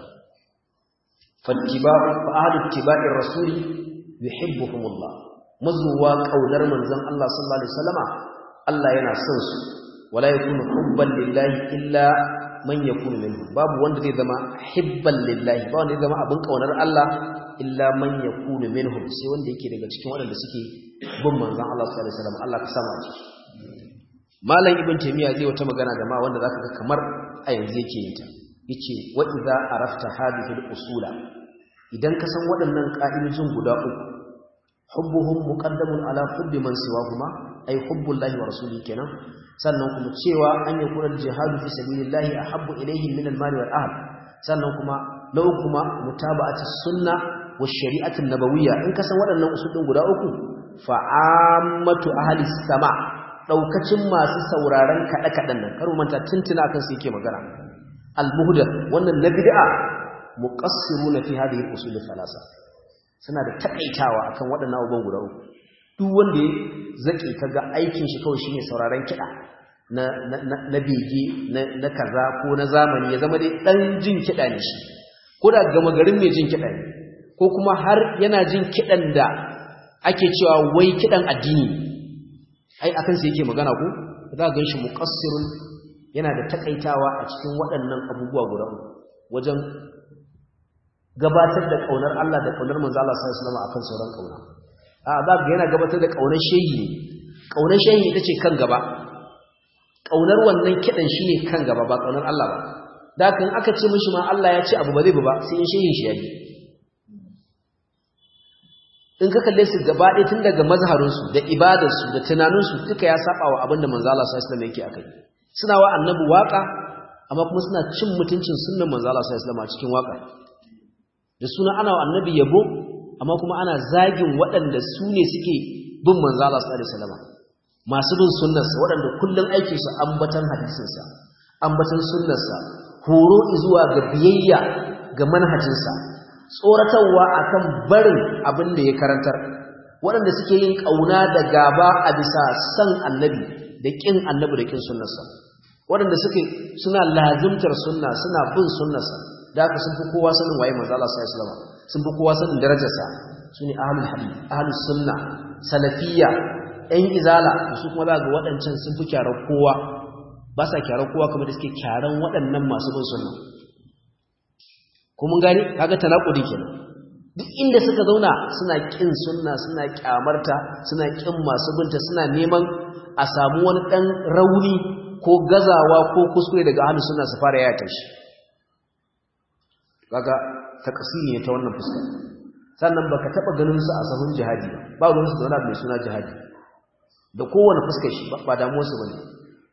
fattiba'u fa ahlu ittiba'ir rasuli yuhibbuhumullah mazuwa kaunar manzon Allah sallallahu alaihi wasallama Allah yana son su wala yakunu hubban lillahi illa man yakunu minhu babu wanda zai zama hibban lillahi ba wanda zai zama abin kaunar Allah illa man yakunu minhum sai wanda yake daga cikin waɗanda suke bin manzon Allah sallallahu alaihi wasallam Allah ka sama ciki malam ibn taymiya zai wata magana da ma wanda zaka ga kamar a yanzu yake yin ta yace wa idza arafta hadhihi al-usula idan ka san waɗannan ka'idojin guda uku hubbuhum muqaddamun ala hubbi man siwahuma ay hubbullahi wa rasulihi kenan sannan kuma cewa an yi kurar jihadu fi sabilillahi ahabbu ilayhi min al-mali wal ahl sannan kuma na uku kuma mutaba'ati sunna wa shari'ati nabawiyya in ka san waɗannan usulin guda uku fa ammatu ahli sama daukacin masu sauraron kada kadan nan karo manta tuntuna kan su yake magana al-muhdath wannan na bid'a muqassiruna fi hadhihi al-usul thalatha suna da takaitawa akan waɗannan abubuwan guda uku duk wanda ya zake kaga aikin shi kawai shine sauraron kiɗa na na na bege na kaza ko na zamani ya zama dai dan jin kiɗa ne shi ko da gama garin mai jin kiɗa ne ko kuma har yana jin kiɗan da ake cewa wai kiɗan addini ai akan sai yake magana ko za ka ganshi muqassirun yana da takaitawa a cikin waɗannan abubuwa guda uku wajen gabatar da kaunar Allah da kaunar manzo Allah sallallahu alaihi wasallam akan sauran kauna a za ga yana gabatar da kaunar shehi ne kaunar shehi ita ce kan gaba kaunar wannan kidan shine kan gaba ba kaunar Allah ba da kan aka ce mishi ma Allah ya ce abu ba zai ba sai in shehin shi yayi in ka kalle su gaba ɗaya tun daga mazharinsu da ibadarsu da tunaninsu duka ya saba wa abin da manzo Allah sallallahu alaihi wasallam yake akai suna wa annabi waka amma kuma suna cin mutuncin sunnan manzo Allah sallallahu alaihi wasallam a cikin waka da suna ana wa annabi yabo amma kuma ana zagin waɗanda su ne suke bin manzo Allah sallallahu alaihi wasallam masu bin sunnarsa waɗanda kullun aikin su ambatan hadisin sa ambatan sunnarsa horo zuwa ga biyayya ga manhajinsa tsoratarwa akan barin abin da ya karantar waɗanda suke yin ƙauna da gaba a bisa san annabi da ƙin annabi da ƙin sunnarsa waɗanda suke suna lazimtar sunna suna bin sunnarsa da haka sun fi kowa sanin waye manzo Allah sallallahu alaihi wasallam sun fi kowa sanin darajarsa sune ahlul hadith ahlus sunna salafiyya ɗan izala su kuma za ga waɗancan sun fi kyarar kowa ba sa kyarar kowa kamar da suke kyaran waɗannan masu bin sunna ko mun gani kaga tanakudi kenan duk inda suka zauna suna kin sunna suna kyamarta suna kin masu binta suna neman a samu wani dan rauni ko gazawa ko kuskure daga ahlus sunna su fara yata shi kaga takasiri ne ta wannan fuska sannan baka taba ganin su a sahun jihadi ba ba ruwan su da wani mai suna jihadi da kowane fuskar shi ba damuwar su bane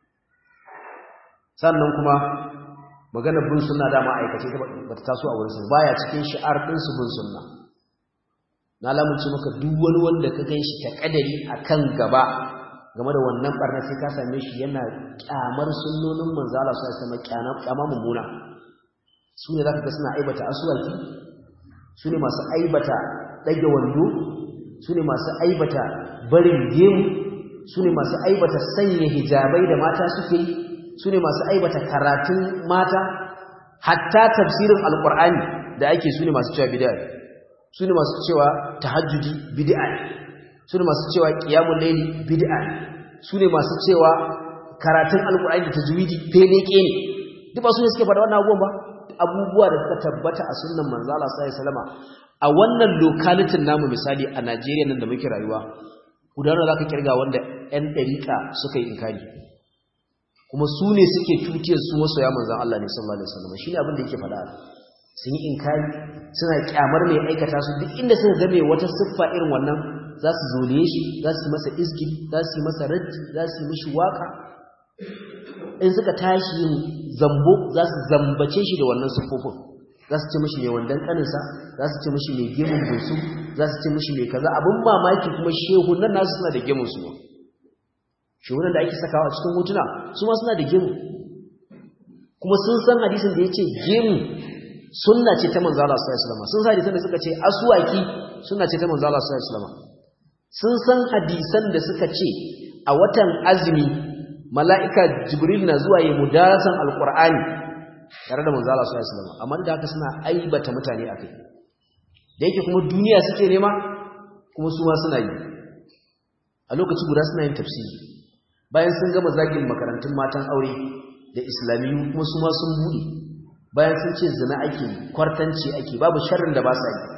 sannan kuma maganar bin sunna dama aikace ta bata taso a wurin su baya cikin shi'ar din su bin sunna na lamunci maka duk wani wanda ka ganshi ta kadari akan gaba game da wannan barna sai ka same shi yana kyamar sunnonin manzo Allah sallallahu alaihi wasallam kyama mummuna su ne zaka ga suna aibata aswaki su ne masu aibata dage wando su ne masu aibata barin gemu su ne masu aibata sanya hijabai da mata suke yi su ne masu aibata karatun mata hatta tafsirin alkur'ani da ake su ne masu cewa bid'a su ne masu cewa tahajjudi bid'a su ne masu cewa qiyamul layli bid'a su ne masu cewa karatun alkur'ani da tajwidi feleke ne duk ba su ne suke faɗa wannan abubuwan ba abubuwa da suka tabbata a sunnan manzo Allah sallallahu alaihi wasallam a wannan lokalitin namu misali a Najeriya nan da muke rayuwa gudanar zaka kirga wanda 'yan dariƙa suka yi inkari kuma su ne suke tutiyar su masoya manzan Allah ne sallallahu alaihi wasallam shine abin da yake faɗa sun yi inkari suna kyamar mai aikata su duk inda suka ga mai wata siffa irin wannan za su zole shi za su yi masa izgi za su yi masa raddi za su yi mishi waka in suka tashi yin zambo za su zambace shi da wannan siffofin za su ce mishi mai wandan kaninsa za su ce mishi mai gemun bunsu za su ce mishi mai kaza abin mamaki kuma shehu nan nasu suna da gemun su shugunan da ake sakawa a cikin hotuna su ma suna da gemu kuma sun san hadisin da ya ce gemu sunna ce ta manzala sallallahu alaihi wasallam sun san hadisan da suka ce aswaki sunna ce ta manzala sallallahu alaihi wasallam sun san hadisan da suka ce a watan azumi mala'ika jibril na zuwa yi mudarasan alqur'ani tare da manzala sallallahu alaihi wasallam amma da haka suna aibata mutane akai da yake kuma duniya suke nema kuma su ma suna yi a lokaci guda suna yin tafsiri bayan sun gama zagin makarantun matan aure da islamiyu kuma su ma sun buɗe bayan sun ce zina ake kwartanci ake babu sharrin da ba sa yi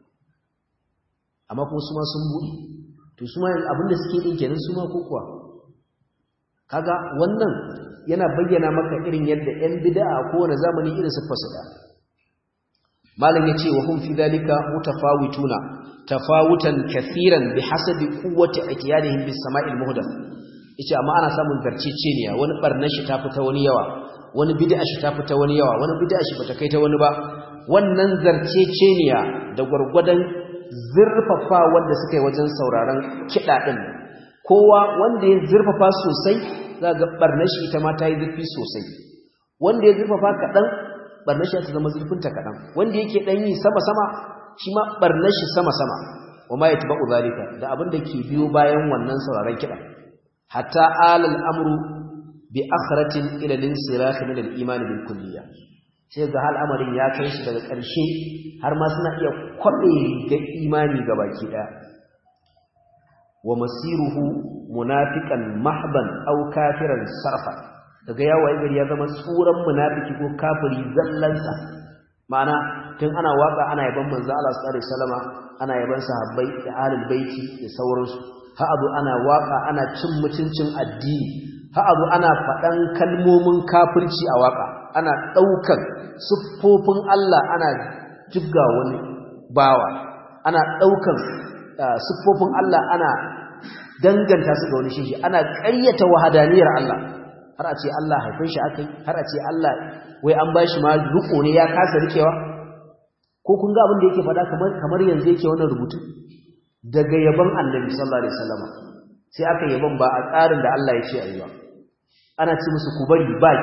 amma kuma su ma sun buɗe to su ma abinda suke ɗin kenan su ma ko kuwa kaga wannan yana bayyana maka irin yadda 'yan bid'a a kowane zamani irin su fasada malam yace wa hum fi dalika mutafawituna tafawutan kathiran bihasabi quwwati atiyanihim bis sama'il muhdath yace amma ana samun garceceniya wani barnar shi ta fita wani yawa wani bid'a shi ta fita wani yawa wani bid'a shi bata kai ta wani ba wannan zarceceniya da gurgurdan zurfafa wanda suka yi wajen sauraron kida din kowa wanda ya zurfafa sosai za ga barnar shi ita ma ta yi zurfi sosai wanda ya zurfafa kadan barnar shi ta zama zurfinta kadan wanda yake dan yi sama sama shi ma barnar shi sama sama wa ma yatba'u zalika da abin da ke biyo bayan wannan sauraron kida hatta alal amru bi akhratin ila linsirah min al-iman bil kulliyah sai ga hal amarin ya kai shi daga ƙarshe har ma suna iya kwabe ga imani gabaki daya wa masiruhu munafiqan mahban aw kafiran sarfa daga yawo gari ya zama tsuran munafiki ko kafiri zallansa ma'ana tun ana waka ana yaban manzo Allah sallallahu alaihi wasallama ana yaban sahabbai da ahlul baiti da sauransu ha abu ana waka ana cin mutuncin addini ha abu ana faɗan kalmomin kafirci a waka ana ɗaukan siffofin Allah ana jibga wani bawa ana ɗaukan siffofin Allah ana danganta su ga wani shi ana ƙaryata wahadaniyar Allah har a ce Allah haifin shi akai har a ce Allah wai an bashi ma riko ne ya kasa rikewa ko kun ga abin da yake faɗa kamar kamar yanzu yake wannan rubutu daga yaban Annabi sallallahu alaihi wasallam sai aka yaban ba a tsarin da Allah ya ce ayi ba ana ce musu ku bari ba kyau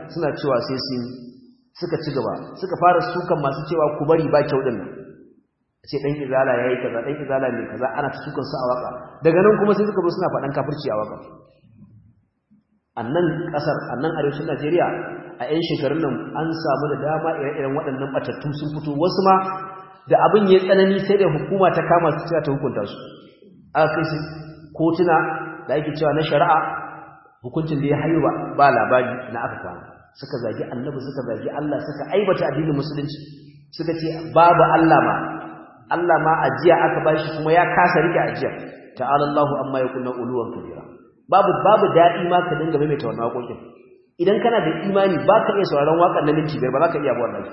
suna cewa sai sun suka ci gaba suka fara sukan masu cewa ku bari ba kyau din nan ce dan izala yayi kaza dan izala ne kaza ana ta sukan su a waka daga nan kuma sai suka zo suna faɗan kafirci a waka annan kasar annan arewacin Najeriya a 'yan shekarun nan an samu da dama ire-iren waɗannan batattu sun fito wasu ma da abin ya tsanani sai da hukuma ta kama su cewa ta hukunta su aka kai su kotuna da ake cewa na shari'a hukuncin da ya hayo ba labari na aka kwana suka zagi annabi suka zagi Allah suka aibata addinin musulunci suka ce babu Allah ma Allah ma ajiya aka bashi kuma ya kasa rike ajiya ta'ala Allahu amma yakuna uluwan kabira babu babu dadi ma ka dinga maimaita wannan waƙoƙin idan kana da imani ba ka iya sauraron waƙar na minti biyar ba za ka iya ba wannan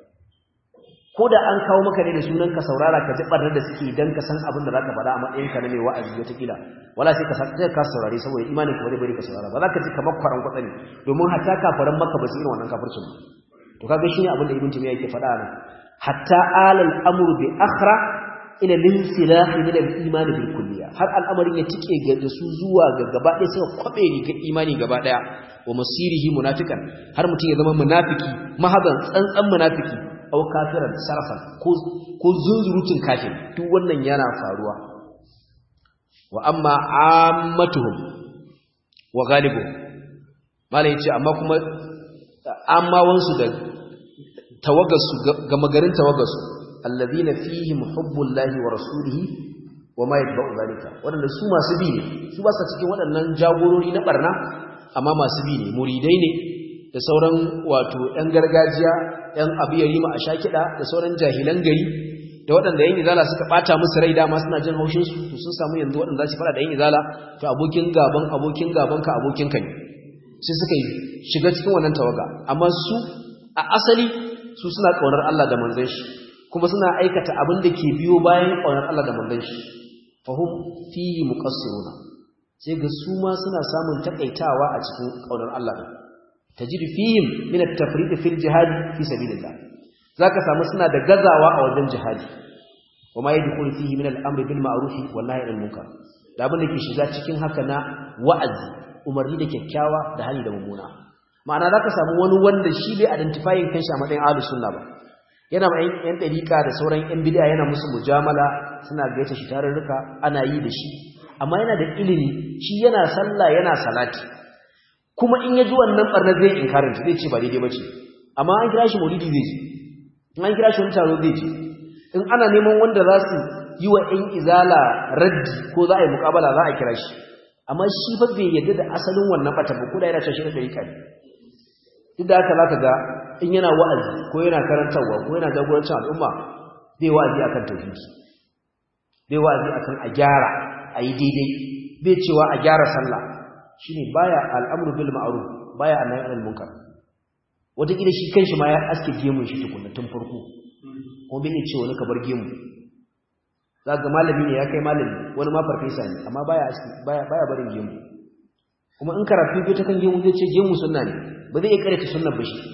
ko da an kawo maka ne da sunan ka saurara ka ji barnar da suke dan ka san abin da zaka faɗa a matsayin ka na mai wa'azi wata kila wala sai ka sai ka saurare saboda imanin ka ba bari ka saurara ba za ka ji kamar kwaran kwatsani domin hatta kafaran maka ba su irin wannan kafircin ba to kaga shine abin da ibn timiya yake faɗa nan hatta alal amru bi akhra ila linsilah min al-iman bil kulliya har al'amarin ya tike ga da su zuwa ga gaba ɗaya suka kwabe ni ga imani gaba ɗaya wa masirihi munafikan har mutum ya zama munafiki mahadan tsantsan munafiki aw kafiran sarfan ko ko zunzurutun kafir duk wannan yana faruwa wa amma ammatuhum wa ghalibu malai yace amma kuma amma wansu da tawaggasu ga magarin tawaggasu alladhina fihim hubbullahi wa rasulihi wa ma yatba'u zalika wadanda su masu bi ne su ba sa cikin waɗannan jagorori na barna amma masu bi ne muridai ne da sauran wato ‘yan gargajiya ‘yan abu ya rima a sha kiɗa da sauran jahilan gari da waɗanda ‘yan izala suka ɓata musu rai dama suna jin haushinsu to sun samu yanzu waɗanda za su faɗa da ‘yan izala to abokin gaban abokin gaban ka abokin ka ne sai suka yi shiga cikin wannan tawaga amma su a asali su suna ƙaunar Allah da manzon shi kuma suna aikata abin da ke biyo bayan ƙaunar Allah da manzon shi fahum fihi muqassiruna sai ga su ma suna samun takaitawa a cikin ƙaunar Allah din تجد فيهم من التفريط في الجهاد في سبيل الله ذاك samu suna da gazawa a wajen jihadi kuma yadkhulu fihi min al-amr bil ma'ruf wal nahy anil munkar da abin da ke shiga cikin haka na wa'azi umarni da kyakkyawa da hali da mummuna ma'ana zaka samu wani wanda shi bai identifying kanshi a matsayin ahlus sunna ba yana ma yan dariqa da sauran yan bid'a yana musu mujamala suna gaita shi tarurruka ana yi da shi amma yana da ilimi shi yana sallah yana salati kuma in ya ji wannan barna zai inkarin ta zai ce ba daidai bace amma an kira shi maulidi zai ji in an kira shi wani taro zai ji in ana neman wanda za su yi wa ɗan izala raddi ko za a yi mukabala za a kira shi amma shi fa bai yadda da asalin wannan bata ba ko da yana tashi da ɗarika ne duk da haka za ka ga in yana wa'azi ko yana karantarwa ko yana jagorancin al'umma zai wa'azi akan tauhidi zai wa'azi akan a gyara a yi daidai bai cewa a gyara sallah shine baya al'amru bil ma'ruf baya annahi anil munkar wata kila shi kanshi ma ya aske gemun shi tukunna tun farko ko bai ce wani ka bar gemu zaka malami ne ya kai malami wani ma farfesa ne amma baya aske baya baya barin gemu kuma in karatu bai ta kan gemu zai ce gemu sunna ne ba zai iya karanta sunnar ba shi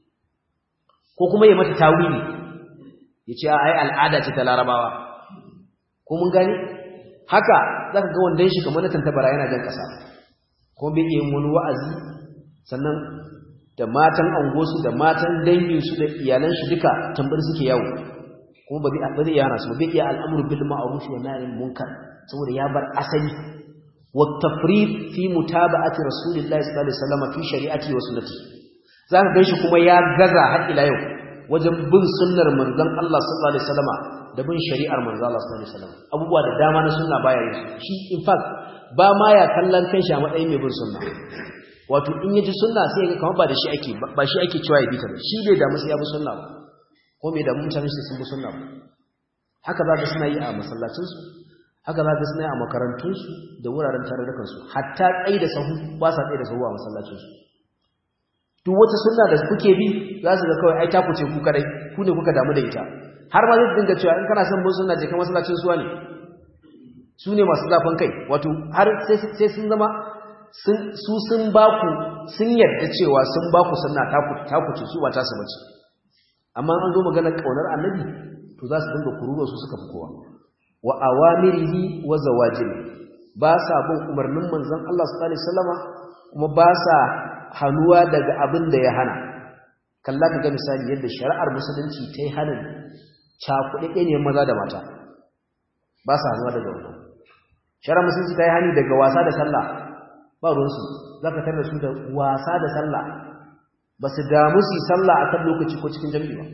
ko kuma ya mata tawili ya ce ai al'ada ce ta larabawa ko mun gane haka zaka ga wanda shi kamar na tantabara yana jan kasa ko bai iya wani wa'azi sannan da matan angosu da matan danginsu da iyalan shi duka tambar suke yawo kuma ba zai yana su bai iya al'amuru bil ma'ruf wa nahy anil munkar saboda ya bar asali wa tafrid fi mutaba'ati rasulillahi sallallahu alaihi wasallam fi shari'ati wa sunnati zaka ganshi kuma ya gaza har ila yau wajen bin sunnar manzon Allah sallallahu alaihi wasallam da bin shari'ar manzon Allah sallallahu alaihi wasallam abubuwa da dama na sunna baya yin shi in fact ba ma ya kallon kanshi a matsayin mai bin sunna wato in yaji sunna sai ga kamar ba da shi ake ba shi ake cewa ya bi ta ba shi bai damu sai ya bi sunna ba ko mai damu mutane sai sun bi sunna ba haka za ka suna yi a masallacin su haka za ka suna yi a makarantun su da wuraren tarurrukan su hatta tsayi da sahu ba sa tsayi da sahu a masallacin su duk wata sunna da kuke bi za su ga kawai ai ta kuce ku kadai ku ne kuka damu da ita har ma zai dinga cewa in kana son bin sunna je ka masallacin suwa ne su ne masu zafin kai wato har sai sun zama su sun baku sun yarda cewa sun baku sunna taku ce su ba ta su bace amma an zo maganar kaunar annabi to za su dinga kururuwa su suka fi kowa wa awamirihi wa zawajiri ba sa bin umarnin manzon Allah sallallahu alaihi wasallama kuma ba sa hannuwa daga abin da ya hana kalla ka ga misali yadda shari'ar musulunci ta yi hanin cakuɗe ne maza da mata ba sa hannuwa daga wannan shari'ar musulunci ta yi hani daga wasa da sallah ba ruwansu za ka tarda su da wasa da sallah ba su damu su yi sallah a kan lokaci ko cikin jami'i ba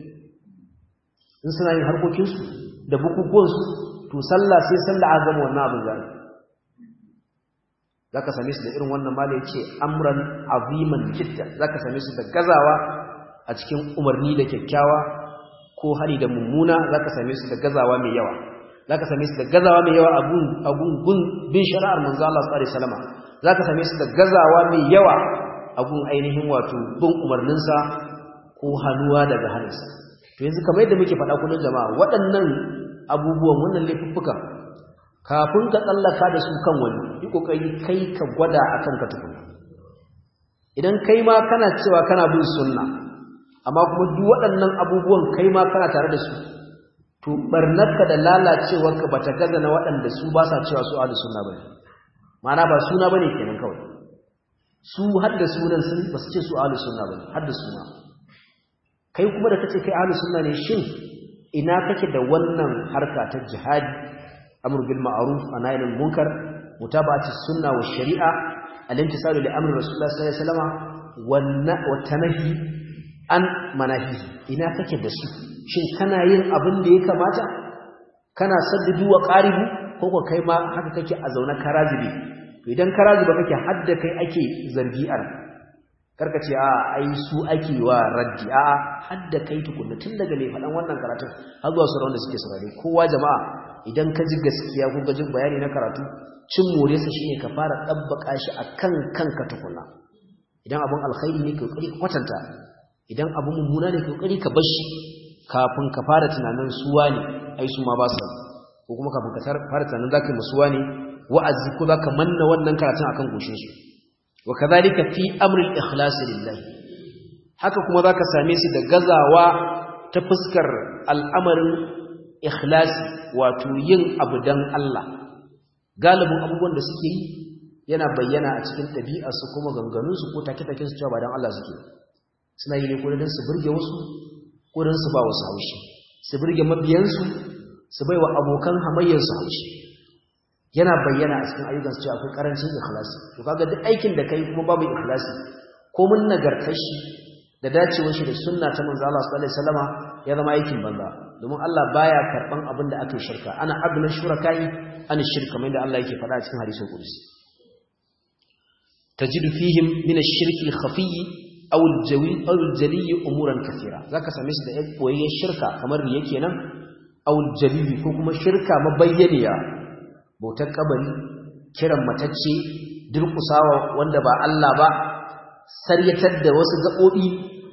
in suna yin harkokinsu da bukukuwansu to sallah sai sallah a gama wannan abin zai za ka same su da irin wannan mala ya ce amuran aziman jidda za ka same su da gazawa a cikin umarni da kyakkyawa ko hari da mummuna za ka same su da gazawa mai yawa za ka same su da gazawa mai yawa a gungun bin shari'ar manzo Allah sallallahu alaihi wasallam za ka same su da gazawa mai yawa a gun ainihin wato bin umarninsa ko hannuwa daga hannunsa to yanzu kamar yadda muke faɗa kullum jama'a waɗannan abubuwan wannan laifuffukan kafin ka tsallaka da su kan wani yi kokari kai ka gwada a kanka tukuna idan kai ma kana cewa kana bin sunna amma kuma duk waɗannan abubuwan kai ma kana tare da su to barnarka da lalacewarka bata gaza na waɗanda su ba sa cewa su ahlus sunna bane ma'ana ba suna bane kenan kawai su hadda sunan sun ba su ce su ahlus sunna bane hadda suna kai kuma da kace kai ahlus sunna ne shin ina kake da wannan harka ta jihadi amr bil ma'ruf wa nahy anil munkar mutaba'ati sunna wa shari'a al-intisalu li amri rasulullah sallallahu alaihi wasallam wa tanahi an manahi ina kake da su shin kana yin abin da ya kamata kana saddudu wa qaribu ko ko kai ma haka kake a zauna karazibi to idan karaziba kake hadda kai ake zargi'ar karka ce a ai su ake wa raddi a hadda kai tukunna tun daga mai faɗan wannan karatun har zuwa sauran da suke saurare kowa jama'a idan ka ji gaskiya ko ka ji bayani na karatu cin moresa shine ka fara dabbaka shi akan kanka tukunna idan abun alkhairi ne ka kokari ka kwatanta idan abun mummuna ne ka kokari ka bar shi kafin ka fara tunanin suwa ne ai su ma ba su ko kuma kafin ka fara tunanin zaka yi musuwa ne wa'azi ko zaka manna wannan karatun akan goshin su wa kadhalika fi amri al-ikhlas lillah haka kuma zaka same su da gazawa ta fuskar al'amarin ikhlasi wato yin abu dan Allah galibin abubuwan da suke yi yana bayyana a cikin ɗabi'arsu kuma ganganunsu ko take-taken su cewa ba dan Allah suke suna yi ne ko dan su burge wasu ko dan su ba wasu haushi su burge mabiyansu su bai wa abokan hamayyarsu haushi yana bayyana a cikin ayyukansu cewa akwai karancin ikhlasi to kaga duk aikin da kai kuma babu ikhlasi ko mun nagartar shi da dacewar shi da sunna ta manzo Allah sallallahu alaihi wasallama ya zama aikin banza domin Allah baya karban abin da aka shirka ana abna shurakai an shirka mai da Allah yake faɗa a cikin hadisin qudsi tajidu fihim min ash-shirki al-khafi aw al-jawi aw al-jali umuran kathira zaka same su da boyayyen shirka kamar riya kenan aw al-jali ko kuma shirka mabayyaniya bautar kabari kiran matacce durkusawa wanda ba Allah ba saryatar da wasu gaɓoɓi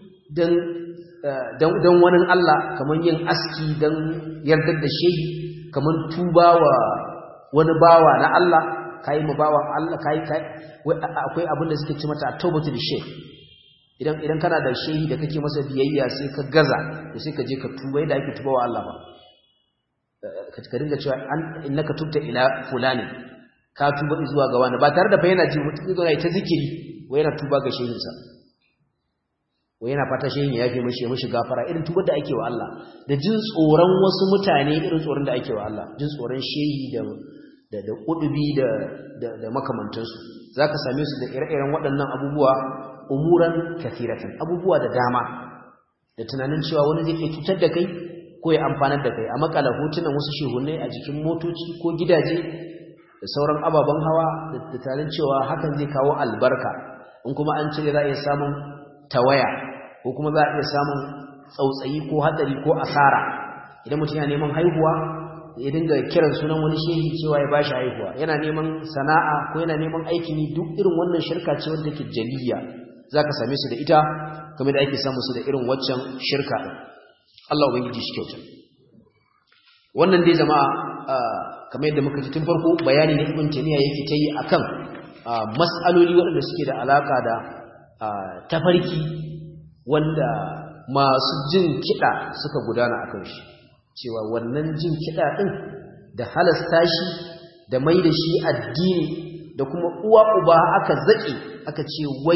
don wani Allah kamar yin aski don yardar da shehi kamar tuba wa wani bawa na Allah ka yi ma bawa Allah ka yi akwai abin da suke ci mata a taubatu da shehi idan idan kana da shehi da kake masa biyayya sai ka gaza da sai ka je ka tuba yadda ake tuba wa Allah ba ka dinga cewa innaka tubta ila fulani ka tuba zuwa ga wani ba tare da bayyana ji mutum zai ta zikiri wai yana tuba ga shehinsa wai yana fata shehin ya yafe mishi mishi gafara irin tubar da ake wa Allah da jin tsoron wasu mutane irin tsoron da ake wa Allah jin tsoron shehi da da da kudubi da da, da makamantansu zaka same su da ire-iren waɗannan abubuwa umuran kathiratan abubuwa da dama da tunanin cewa wani zai iya cutar da kai ko ya amfanar da kai a makala hotunan wasu shehunai a jikin motoci ko gidaje da sauran ababen hawa da tarin cewa hakan zai kawo albarka in kuma an cire za a iya samun tawaya ko kuma za a iya samun tsautsayi ko hatsari ko asara idan mutum yana neman haihuwa ya dinga kiran sunan wani shehi cewa ya bashi haihuwa yana neman sana'a ko yana neman aikin yi duk irin wannan shirka ce wanda take jaliya zaka same su da ita kamar da ake samu su da irin waccan shirka din Allah ubangiji shi kyauta wannan dai jama'a kamar yadda muka ji tun farko bayani ne ibn taymiya yake ta yi akan mas'aloli waɗanda suke da alaka da tafarki wanda masu jin kiɗa suka gudana akan shi cewa wannan jin kiɗa ɗin da halasta shi da mai da shi addini da kuma uwa uba aka zaƙe aka ce wai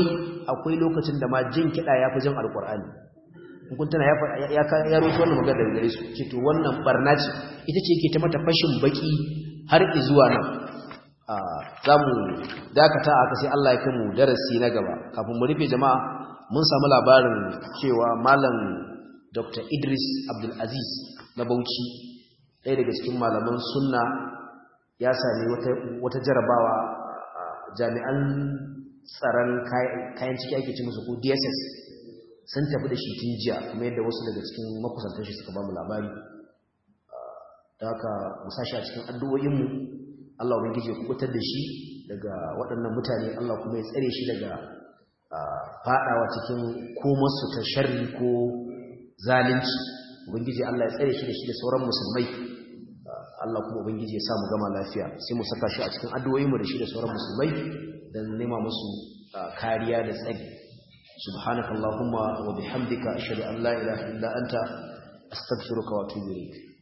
akwai lokacin da ma jin kiɗa ya fi jan alƙur'ani kun tana ya ya roto wannan magana daga gare su ce to wannan barna ce ita ce yake ta mata fashin baki har zuwa nan za mu dakata aka sai Allah ya kai mu darasi na gaba kafin mu rufe jama'a mun samu labarin cewa malam Dr. Idris Abdul Aziz na Bauchi ɗaya daga cikin malaman sunna ya sami wata wata jarabawa jami'an tsaron kayan ciki ake ci musu ko DSS sun tafi da shi tun jiya kuma yadda wasu daga cikin makusantar shi suka ba mu labari da haka mu sashi a cikin addu'o'inmu Allah ubangiji ya kubutar da shi daga waɗannan mutane Allah kuma ya tsare shi daga faɗawa cikin komarsu ta sharri ko zalunci ubangiji Allah ya tsare shi da shi da sauran musulmai Allah kuma ubangiji ya sa mu gama lafiya sai mu saka shi a cikin addu'o'inmu da shi da sauran musulmai dan nema musu kariya da tsari subhanakallahumma wa bihamdika ashhadu an la ilaha illa anta astaghfiruka wa atubu ilayk